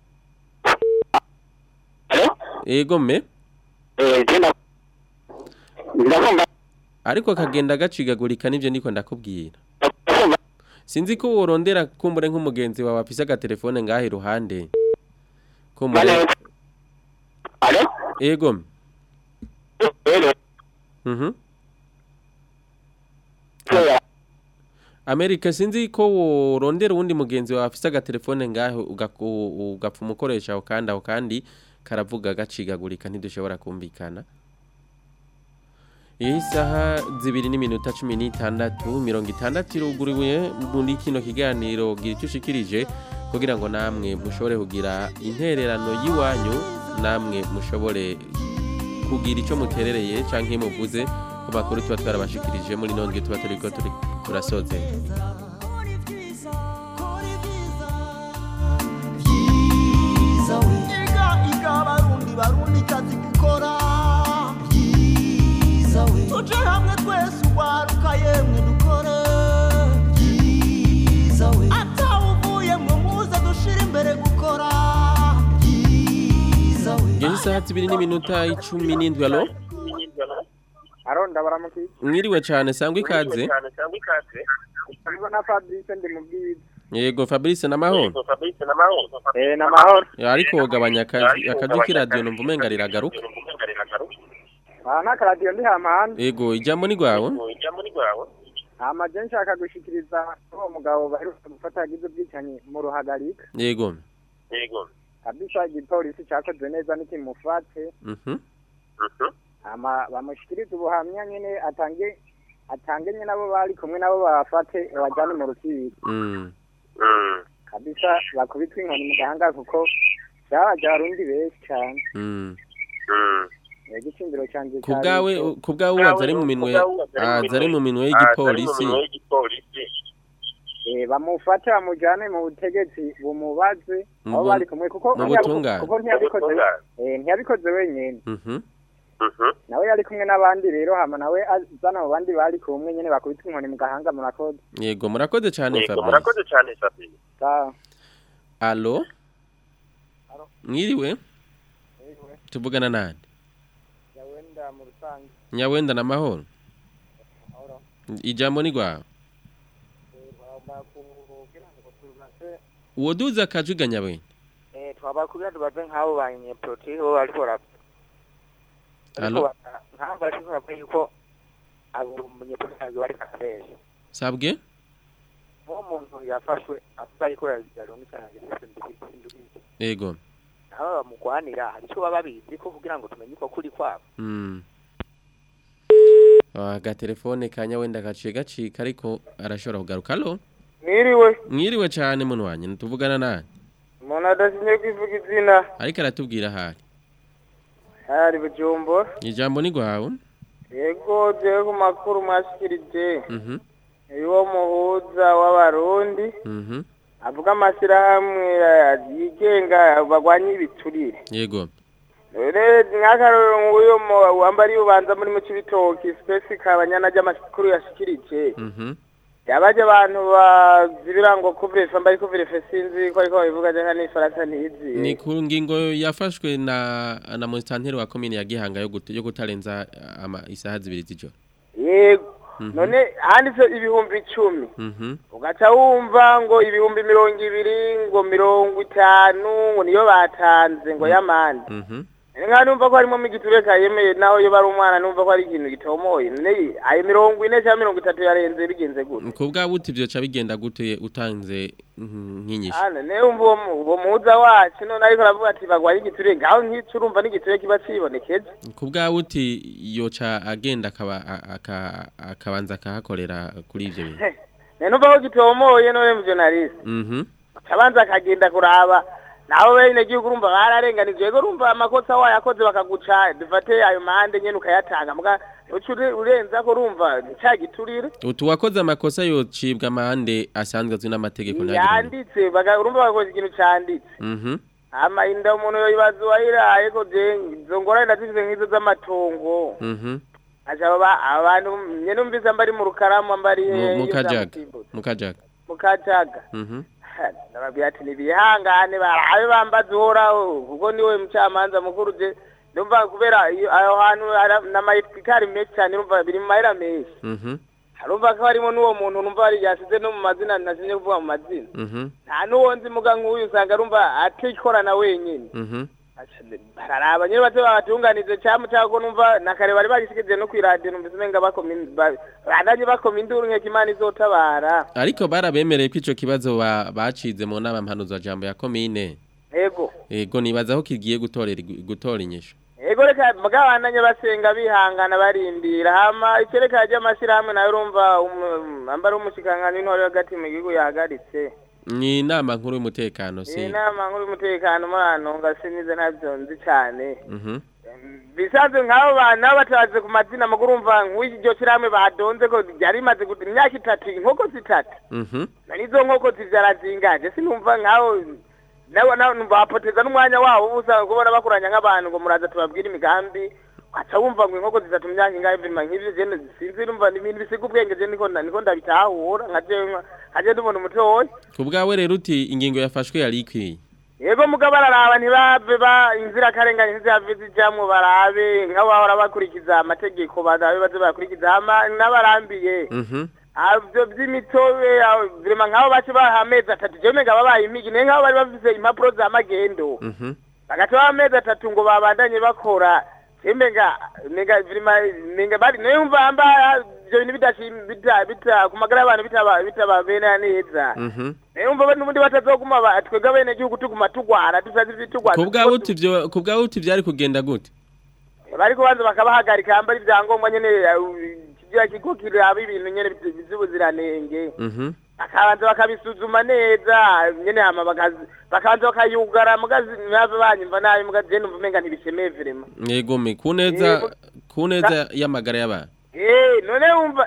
[SPEAKER 4] Ego me
[SPEAKER 13] eh tena ndakumva
[SPEAKER 4] ariko kagenda gacigagurika nivyo ndiko ndakubwira sinzi ko worondera kumbure nk'umugenzi wawe afise agatelefone ngaho iruhande kumbure
[SPEAKER 13] Alo
[SPEAKER 4] ego me
[SPEAKER 13] Elo
[SPEAKER 4] mhm Amerika sinzi ko worondera uwundi mugenzi wawe afise agatelefone ngaho ugaku- ugapfa umukoresha aho kandi aho kandi karavuga gacigagurika ntidushobora kumvikana iyi saha zibiri n'iminota cumi n'itandatu mirongo itandatu iruguriwe muri kino kiganiro gira icyo ushikirije kugira ngo namwe mushobore kugira intererano y'iwanyu namwe mushobore kugira icyo muterereye cyangwa iyo muvuze ku makuru tuba twarabashikirije muri none tuba turi ko turi turasozera
[SPEAKER 14] iga iga barundi barundi kazi gukora byiza we tuje hamwe twese ugwaruka yemwe dukore byiza we atawuvuye mwe muze dushira imbere gukora byiza we
[SPEAKER 4] ngeze isaha zibiri n'iminota icumi n'indwi alo
[SPEAKER 15] aronda baramukije
[SPEAKER 4] mwiriwe cyane sangwa ikaze
[SPEAKER 15] Hariho na Fabrice ndi mu bwiza
[SPEAKER 4] yego fabrice n'amahoro
[SPEAKER 15] eh namahoro
[SPEAKER 4] ariko gabanya akaji akaji k'iradiyo numva umenga riragaruka
[SPEAKER 15] aha nta karadiyo ndi hamahandi
[SPEAKER 4] yego ijambo ni rwawe
[SPEAKER 15] hama je nshaka gushikiriza uwo mugabo baheruka gufata yagize ubwicanyi mu ruhagarika
[SPEAKER 4] yego
[SPEAKER 15] kabisa igipolisi cakoze neza nikimufate
[SPEAKER 4] mhm
[SPEAKER 15] hama bamushikirize ubuhamya nyene atange atange nyene abo bari kumwe nabo bafate bajane mu rukiko
[SPEAKER 4] mm
[SPEAKER 15] kabisa bakubitwe inkoni mu gahanga kuko vyabaje abarundi benshi cane
[SPEAKER 4] mm
[SPEAKER 15] igicindiro canje
[SPEAKER 4] ku bwawe ku bwawe ubaza ari mu minwe aza ari mu minwe y'igipolisi
[SPEAKER 15] Eh, bamufate bamujane mu butegetsi bumubaze
[SPEAKER 4] Mu
[SPEAKER 15] abo
[SPEAKER 4] bu-
[SPEAKER 15] bari kumwe kuko
[SPEAKER 4] mu
[SPEAKER 15] ntiyabi-
[SPEAKER 4] butungane.
[SPEAKER 15] kuko ntiyabikoze eh, ntiyabikoze wenyene
[SPEAKER 4] mhm
[SPEAKER 15] nawe yari kumwe n'abandi rero hama nawe azana mu bandi bari kumwe nyene bakubita inkoni mu gahanga murakoze
[SPEAKER 4] yego murakoze cyane fabrice
[SPEAKER 13] cyane Fabrice
[SPEAKER 15] sawa
[SPEAKER 4] alo mwiriwe tuvugana nande
[SPEAKER 15] yawenda mu rusange
[SPEAKER 4] nyawenda n'amahoro ijambo ni rwawe uwo duza akajwi ga nyawenda
[SPEAKER 16] Eh, twabakubwira tubaze nk'abo banyepolitiki bo bariko bara- bariko
[SPEAKER 4] Alo?
[SPEAKER 16] bara- nk'abo bariko baravuga yuko abo umunyepolitiki bari kakaresha
[SPEAKER 4] sabwe
[SPEAKER 16] uwo muntu yafashwe avuga yuko yaronka isanganiro ndikindukije
[SPEAKER 4] ego
[SPEAKER 16] aba bamugwanira hari icyo baba babizi ko kugira ngo tumenye uko kuri kwabo
[SPEAKER 4] Mm. agatelefone kanya wenda gaciye gacika ariko arashobora kugaruka alo
[SPEAKER 17] Mwiriwe,
[SPEAKER 4] mwiriwe cyane muntu wanjye ntituvugana nawe
[SPEAKER 17] umuntu adasinye kwivuga izina,
[SPEAKER 4] ariko aratubwira ahari
[SPEAKER 17] hari Bujumbura.
[SPEAKER 4] ijambo ni rwawe
[SPEAKER 17] Yego, jewe ku makuru mwashikirije,
[SPEAKER 4] Mhm,
[SPEAKER 17] uwo muhuza w'abarundi,
[SPEAKER 4] mhm.
[SPEAKER 17] avuga amashyirahamwe eh, yigenga bagwanya ibiturire.
[SPEAKER 4] yego
[SPEAKER 17] Rero nk'akarorero nk'uyo mu- wambariye ubanza muri mu Cibitoki, Space Kabanyana ry'amakuru yashikirije.
[SPEAKER 4] Mhm.
[SPEAKER 17] yabaje abantu bazibira ngo kuvrefa mbari kuvrefa sinzi ko ariko babivuga je nka n'ifaransa ntizi
[SPEAKER 4] ni ku ngingo yafashwe na na musitanteri wa komine ya gihanga yo gut- yo kutarenza ama isaha zibiri z'ijoro
[SPEAKER 17] yego
[SPEAKER 4] Mhm.
[SPEAKER 17] none handitse ibihumbi icumi
[SPEAKER 4] Mhm.
[SPEAKER 17] ugaca wumva ngo ibihumbi mirongo ibiri ngo mirongo itanu ngo niyo batanze ngo y'amande
[SPEAKER 4] Mhm.
[SPEAKER 17] nka numva ko harimo igiture kayemeye naho iyo bari umwana numva ko ari ikintu gitomoye none ayo mirongo ine cyangwa mirongo itatu yarenze bigenze gute
[SPEAKER 4] ku bwa buti byo ca bigenda gute utanze mm, nk'inyishu
[SPEAKER 17] Ana ne umva uwo mu- uwo muhuza wacu none ariko aravuga ati bagwaye igiture ngaho nk'ico urumva n'igiture kiba cibonekeje
[SPEAKER 4] ku bwa buti yoca agenda akaba a- aka- akabanza akahakorera kuri ivyo bintu
[SPEAKER 17] ne numva ko gitomoye none mu journalist
[SPEAKER 4] Mhm.
[SPEAKER 17] akabanza akagenda kuraba naho bene gihugu urumva bararenganije yego urumva amakosa wayakoze bakaguca dufate ayo mahande nyene ukayatanga muga uca ure- urenza ko urumva ca giturire
[SPEAKER 4] utu wakoze amakosa yocibwa amande asanzwe azwi n'amategeko ntagire ngo-
[SPEAKER 17] yanditse baga- urumva bakoze ikintu canditse
[SPEAKER 4] Mhm.
[SPEAKER 17] ama inda umuntu yoyibaza uwayiraye ko je izo ngorane ndazifise nk'izo z'amatongo
[SPEAKER 4] Mhm.
[SPEAKER 17] aca aba- abantu nyene umvise mbari mu rukaramu mbari
[SPEAKER 4] Mu- mukajaga mukajaga
[SPEAKER 17] mukajaga
[SPEAKER 4] Mhm.
[SPEAKER 17] ndababwira ati nibihangane barabe bambaza uhoraho kuko niwe mucamanza mukuru je ndumva kubera iyo- aho hantu hari n'amayitwikari menshi cyane urumva biri mu mahera menshi
[SPEAKER 4] Mhm.
[SPEAKER 17] harumva ko harimo n'uwo muntu numva yari yasize no mu mazina nasinye kuvuga mu mazina
[SPEAKER 4] Mhm.
[SPEAKER 17] nta n'uwo nzi muga nk'uyu usanga arumva atikorana wenyine
[SPEAKER 4] Mhm.
[SPEAKER 17] bararaba nyine bato babatunganize cyangwa cyangwa ko numva na kare bari bagishikije no kwiradiyo numvise umenga bakoma in- ba- bandanye bakoma induru nkeka imana izotabara
[SPEAKER 4] ariko barabemereye ko ico kibazo ba- bacize mu nama mpanuza jambo ya komine
[SPEAKER 17] ego
[SPEAKER 4] ego nibaza ko kigiye gutorera gutora inyishu
[SPEAKER 17] ego reka mugabandanye basenga bihangana barindira hama icereka ry'amashyirahamwe nayo urumva um- ambara umushikiranganji w'intore hagati mu gihugu yahagaritse
[SPEAKER 4] ni inama nkuru y'umutekano
[SPEAKER 17] iyi
[SPEAKER 4] si
[SPEAKER 17] nama nkuru y'umutekano muri anonga sinize ntabyo nzi cyane
[SPEAKER 4] Mhm.
[SPEAKER 17] bisanzwe nk'abo bantu nabo batabaze ku mazina muguru urumva nk'iryo shyirahamwe badonze ko ryari rimaze gut- imyaka itatu inkoko zitatu
[SPEAKER 4] Mhm.
[SPEAKER 17] na nizo nkoko zivyara zingaje sinumva nk'aho nabo nabo numva bapoteza n'umwanya wabo uba usanga kubona bakuranya nk'abantu ngo muraza tubabwire imigambi aca wumva ngo inkoko zitatu mu myaka ingahe vima nk'ivyo je sinzi numva ni ibintu bisiga ubwenge je niko na- niko ndabitahura nka jewe nka- nka je ndubona umutoyi
[SPEAKER 4] ku bwawe rero uti ingingo yafashwe yari ikwiye
[SPEAKER 17] yego mugabo bararaba ntibave ba inzirakarengane ntizihave zijamwo barabe nk'abo bahora bakurikiza amategeko barabe baze bakurikiza hama n'abarambiye
[SPEAKER 4] Mhm.
[SPEAKER 17] ivyo vy'imitobe aho, vrema nk'abo bace baha amezi atatu jewe menga babaye impigi naye nk'abo bari bafise impapuro za magendo
[SPEAKER 4] Mhm.
[SPEAKER 17] bagaca baha amezi atatu ngo babandanye bakora jewe menga menga vrema menga bari naye umva hamba ivyo bintu bidashim- bita bita ku magara y'abantu bitaba bitababera neza
[SPEAKER 4] Mhm.
[SPEAKER 17] naye umva n'ubundi batazoguma ba- twebwe bene gihugu tuguma tugwara tusazi ibitugwara
[SPEAKER 4] ku bwawe uti vyo ku bwawe uti vyari kugenda gute
[SPEAKER 17] bariko banza bakabahagarika hamba ari ivyangombwa nyene uh, kigira kigo kiraba ibintu nyene vy- vy'ubuziranenge
[SPEAKER 4] Mhm.
[SPEAKER 17] bakabanza bakabisuzuma neza nyene hama bakazi- bakabanza bakayugara mugazi ntibave banyumva nabi mugazi je numva umenga ntibishemeye vrema
[SPEAKER 4] yego me kuneza kuneza y'amagara y'abantu
[SPEAKER 17] Eh, none wumva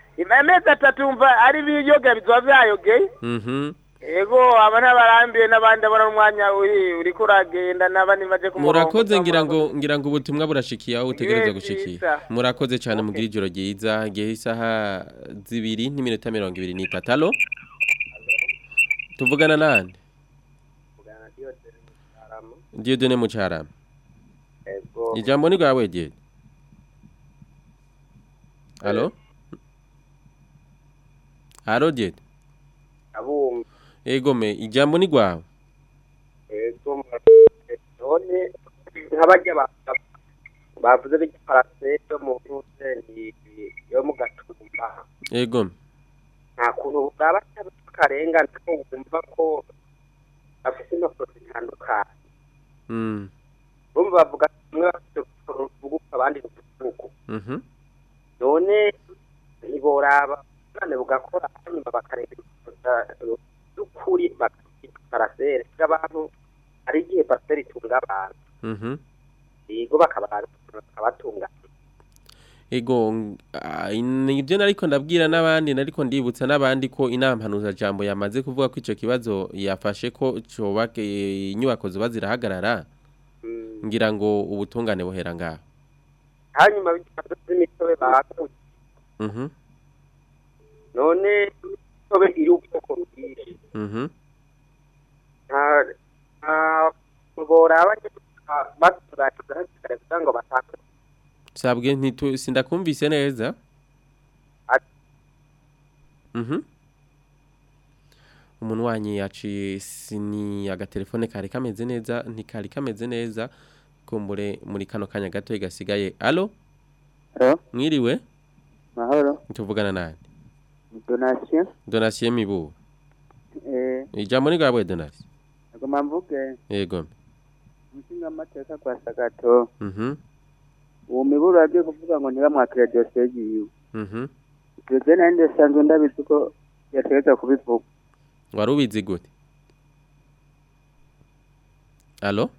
[SPEAKER 17] amezi atatu wumva ari biyoga bizoba vyayogeye
[SPEAKER 4] Mhm.
[SPEAKER 17] ego aba ntabarambiye n'abandi abona umwanya uri uriko uragenda n'abandi baje ku murongo
[SPEAKER 4] murakoze ngira ngo ngira ngo ubutumwa burashikiye aho utegereza
[SPEAKER 17] Ibihe
[SPEAKER 4] gushikira
[SPEAKER 17] vyiza.
[SPEAKER 4] murakoze cyane mugira ijoro ryiza igihe isaha zibiri n'iminota mirongo ibiri n'itatu alo tuvugana nande Dieudonne Mucarama
[SPEAKER 10] Ego.
[SPEAKER 4] ijambo ni rwawe Dieu alo alo Dieu
[SPEAKER 10] abumva
[SPEAKER 4] ego me ijambo ni rwawe
[SPEAKER 10] ego none nk'abajya ba-
[SPEAKER 18] bavuze b'igiparase yo mu ruseni yo mu gatumba
[SPEAKER 4] Ego.
[SPEAKER 18] nta kuntu bwaba akarengane ko wumva ko bafite impapuro zitandukanye
[SPEAKER 4] Mm.
[SPEAKER 18] bumva bavuga ati umwe bafite uruvuguko abandi uruvuguko
[SPEAKER 4] Mhm.
[SPEAKER 18] none ntiboraba none bugakora hanyuma bakareba y'ukuri bakita parasere bw'abantu hari igihe parasere itunga abantu
[SPEAKER 4] Mhm.
[SPEAKER 18] yego bakabatunganya
[SPEAKER 4] Ego ng- ah, nibyo nariko ndabwira n'abandi nariko ndibutsa n'abandi ko inama mpanuza jambo yamaze kuvuga ko ico kibazo yafashe ko coba eh, inyubako zuba zirahagarara ngira ngo ubutungane buhera ngaho
[SPEAKER 18] hanyuma b'ikibazo z'imitobe bakuye
[SPEAKER 4] Mhm.
[SPEAKER 18] none imitobe iri ubwoko bwinshi
[SPEAKER 4] Mhm.
[SPEAKER 18] nta nta boraba batunganyiriza hakiri kare kugira ngo batange
[SPEAKER 4] Sabwe ntitu sindakumvise neza. Mhm. Umuntu wanyi yaciye sini agatelefone kari kameze neza ntikari kameze neza kumbure muri kano kanya gato igasigaye. Allo?
[SPEAKER 19] Allo?
[SPEAKER 4] Mwiriwe?
[SPEAKER 19] Mahoro.
[SPEAKER 4] Tuvugana nani?
[SPEAKER 19] Donation.
[SPEAKER 4] Donatien Mibu.
[SPEAKER 19] Eh,
[SPEAKER 4] Ijambo ni gabwe Donatien.
[SPEAKER 19] agomba mvuge
[SPEAKER 4] Yego.
[SPEAKER 19] umushinga amateka kwa Sagato.
[SPEAKER 4] Mhm.
[SPEAKER 19] Uwo miburo yagiye kuvuga ngo ntibamwakire dosiye yiwe.
[SPEAKER 4] Mhm.
[SPEAKER 19] Ibyo je nari ndasanzwe ndabizi ko yategeka kubivuga.
[SPEAKER 4] Wari ubizi gute? Allo?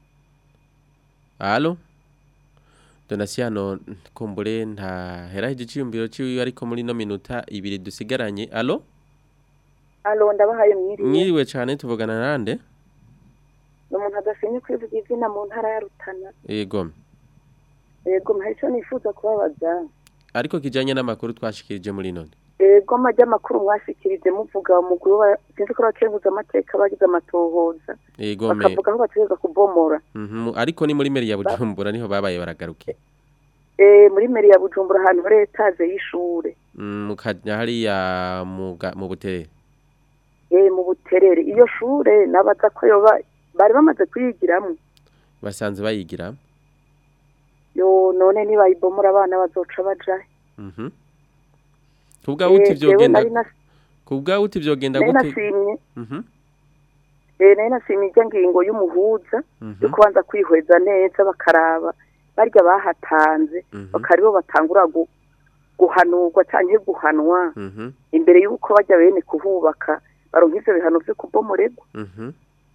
[SPEAKER 4] Allo? Donasiano kumbure nta hera igiciyumbiro ciwe ariko muri no minota ibiri dusigaranye. Allo?
[SPEAKER 20] alo ndabahaye mwiriwe
[SPEAKER 4] Mwiriwe cyane tuvugana nande?
[SPEAKER 20] ni umuntu adasinye kwivuga izina mu ntara ya rutana
[SPEAKER 4] Yego.
[SPEAKER 20] yego hari icyo nifuza kubabaza
[SPEAKER 4] Ariko kijanye n'amakuru twashikirije muri none.
[SPEAKER 20] yego amajya amakuru mwashikirije muvuga umuguru wa sinzi ko bakenguza amateka bagize amatohoza
[SPEAKER 4] Yego me.
[SPEAKER 20] bakavuga ko bategereza kubomora
[SPEAKER 4] Mhm. Ariko ni muri meri ya Bujumbura niho babaye baragaruke.
[SPEAKER 20] Eh, muri meri ya bujumbura ahantu hari etaje y'ishure
[SPEAKER 4] Mm, Mukanya hariya mu ga- mu buterere.
[SPEAKER 20] Eh, mu buterere iyo shure nabaza ko yoba bari bamaze kuyigiramo
[SPEAKER 4] Basanze bayigira.
[SPEAKER 20] yo none nibayibomora abana bazoca bajahe
[SPEAKER 4] Mhm. Kubwa uti
[SPEAKER 20] Eh, jewe
[SPEAKER 4] vyogenda
[SPEAKER 20] nari nas-
[SPEAKER 4] Kubwa uti vyogenda
[SPEAKER 20] nari
[SPEAKER 4] gute?
[SPEAKER 20] nasimye
[SPEAKER 4] Mhm.
[SPEAKER 20] eh, nari nasimye ijya ngingo y'umuhuza
[SPEAKER 4] Mhm.
[SPEAKER 20] yo kubanza kwihweza neza bakaraba barya bahatanze bakaribo batangura gu- guhanurwa cyangwa guhanwa
[SPEAKER 4] Mhm.
[SPEAKER 20] imbere y'uko bajya bene kuhubaka baronka ivyo bihano vyo kubomoregwa
[SPEAKER 4] Mhm.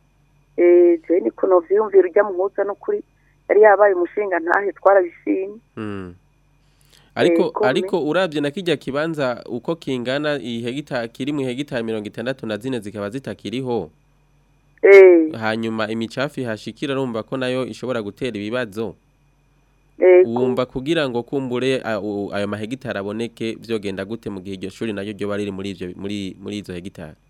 [SPEAKER 20] eh je niko novyumvira ujya muhuza no kuri yari yabaye umushinga ntahe twarabishimye
[SPEAKER 4] Mm. Ariko
[SPEAKER 20] Ego, me-
[SPEAKER 4] ariko uravye na kijya kibanza uko kingana ihegita kiri mu hegitari 64 na zine zikaba zitakiriho.
[SPEAKER 20] Eh.
[SPEAKER 4] Hanyuma imicafi hashikira rumva ko nayo ishobora gutera ibibazo.
[SPEAKER 20] Ego.
[SPEAKER 4] Wumva kugira ngo kumbure a- u- ayo mahegitari aboneke vyogenda gute mu gihe iryo shuri nayo ryo bari muri ivyo muri muri izo hegitari.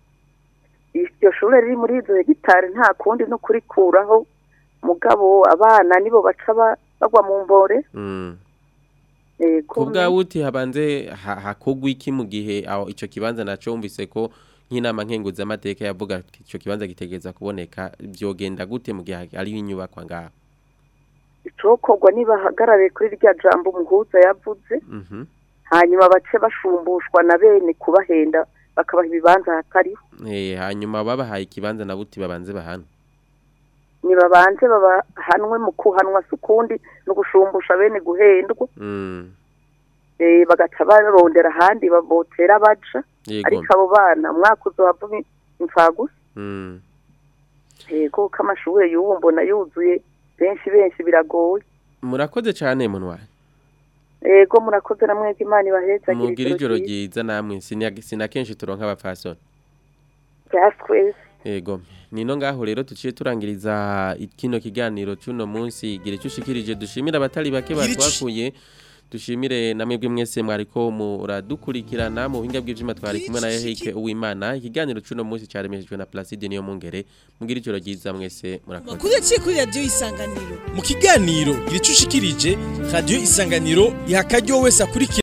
[SPEAKER 20] iryo shure riri muri izo hegitari nta kundi no kurikuraho mugabo abana nibo baca ba- bagwa mu mbore
[SPEAKER 4] Mm.
[SPEAKER 20] ego
[SPEAKER 4] Kubwa uti habanze ha- hakogwa iki mu gihe aho ico kibanza naco wumvise ko nk'inama nkenguza amateka yavuga ko ico kibanza gitegeza kuboneka vyogenda gute mu gihe ari inyubakwa ngaho.
[SPEAKER 20] icokorwa nibahagarare kuri rya jambo umuhuza yavuze
[SPEAKER 4] Mhm.
[SPEAKER 20] hanyuma bace bashumbushwa na bene kubahenda bakabaha ibibanza hatariho
[SPEAKER 4] Eh hanyuma babahaye ikibanza na buti babanze bahana.
[SPEAKER 20] nibabanze babahanwe mu kuhanwa si ukundi no gushumbusha bene guhendwa
[SPEAKER 4] Mm.
[SPEAKER 20] eh, bagaca barondera ahandi babotera baja
[SPEAKER 4] Yego.
[SPEAKER 20] ariko abo bana umwaka uzohava imfagusa
[SPEAKER 4] Mm.
[SPEAKER 20] yego ko amashure y'ubu mbona yuzuye benshi benshi biragoye
[SPEAKER 4] Murakoze cyane munwa.
[SPEAKER 20] yego murakoze na mwebwe imana ibaheza
[SPEAKER 4] Mugira ijoro ryiza namwe sinya- sinakenshi turonka abapfasoni.
[SPEAKER 20] twese
[SPEAKER 4] Ego, nino ngaho rero tuciye turangiriza kino kiganiro cy'uno munsi gira icyo ushikirije dushimira abatari bake
[SPEAKER 2] Gira ico-
[SPEAKER 4] batwakuye dushimire namwe bwe mwese mwariko muradukurikirana mu buhinga bw'ivyuma twari kumwe na Eric Uwimana ikiganiro cy'uno munsi cyaremejwe na Placide niyo mungere mugira ijoro ryiza mwese murakoze
[SPEAKER 1] Makuru yaciye kuri radio isanganiro.
[SPEAKER 2] mu kiganiro gira icyo ushikirije radiyo isanganiro iha akaryo wese akurikira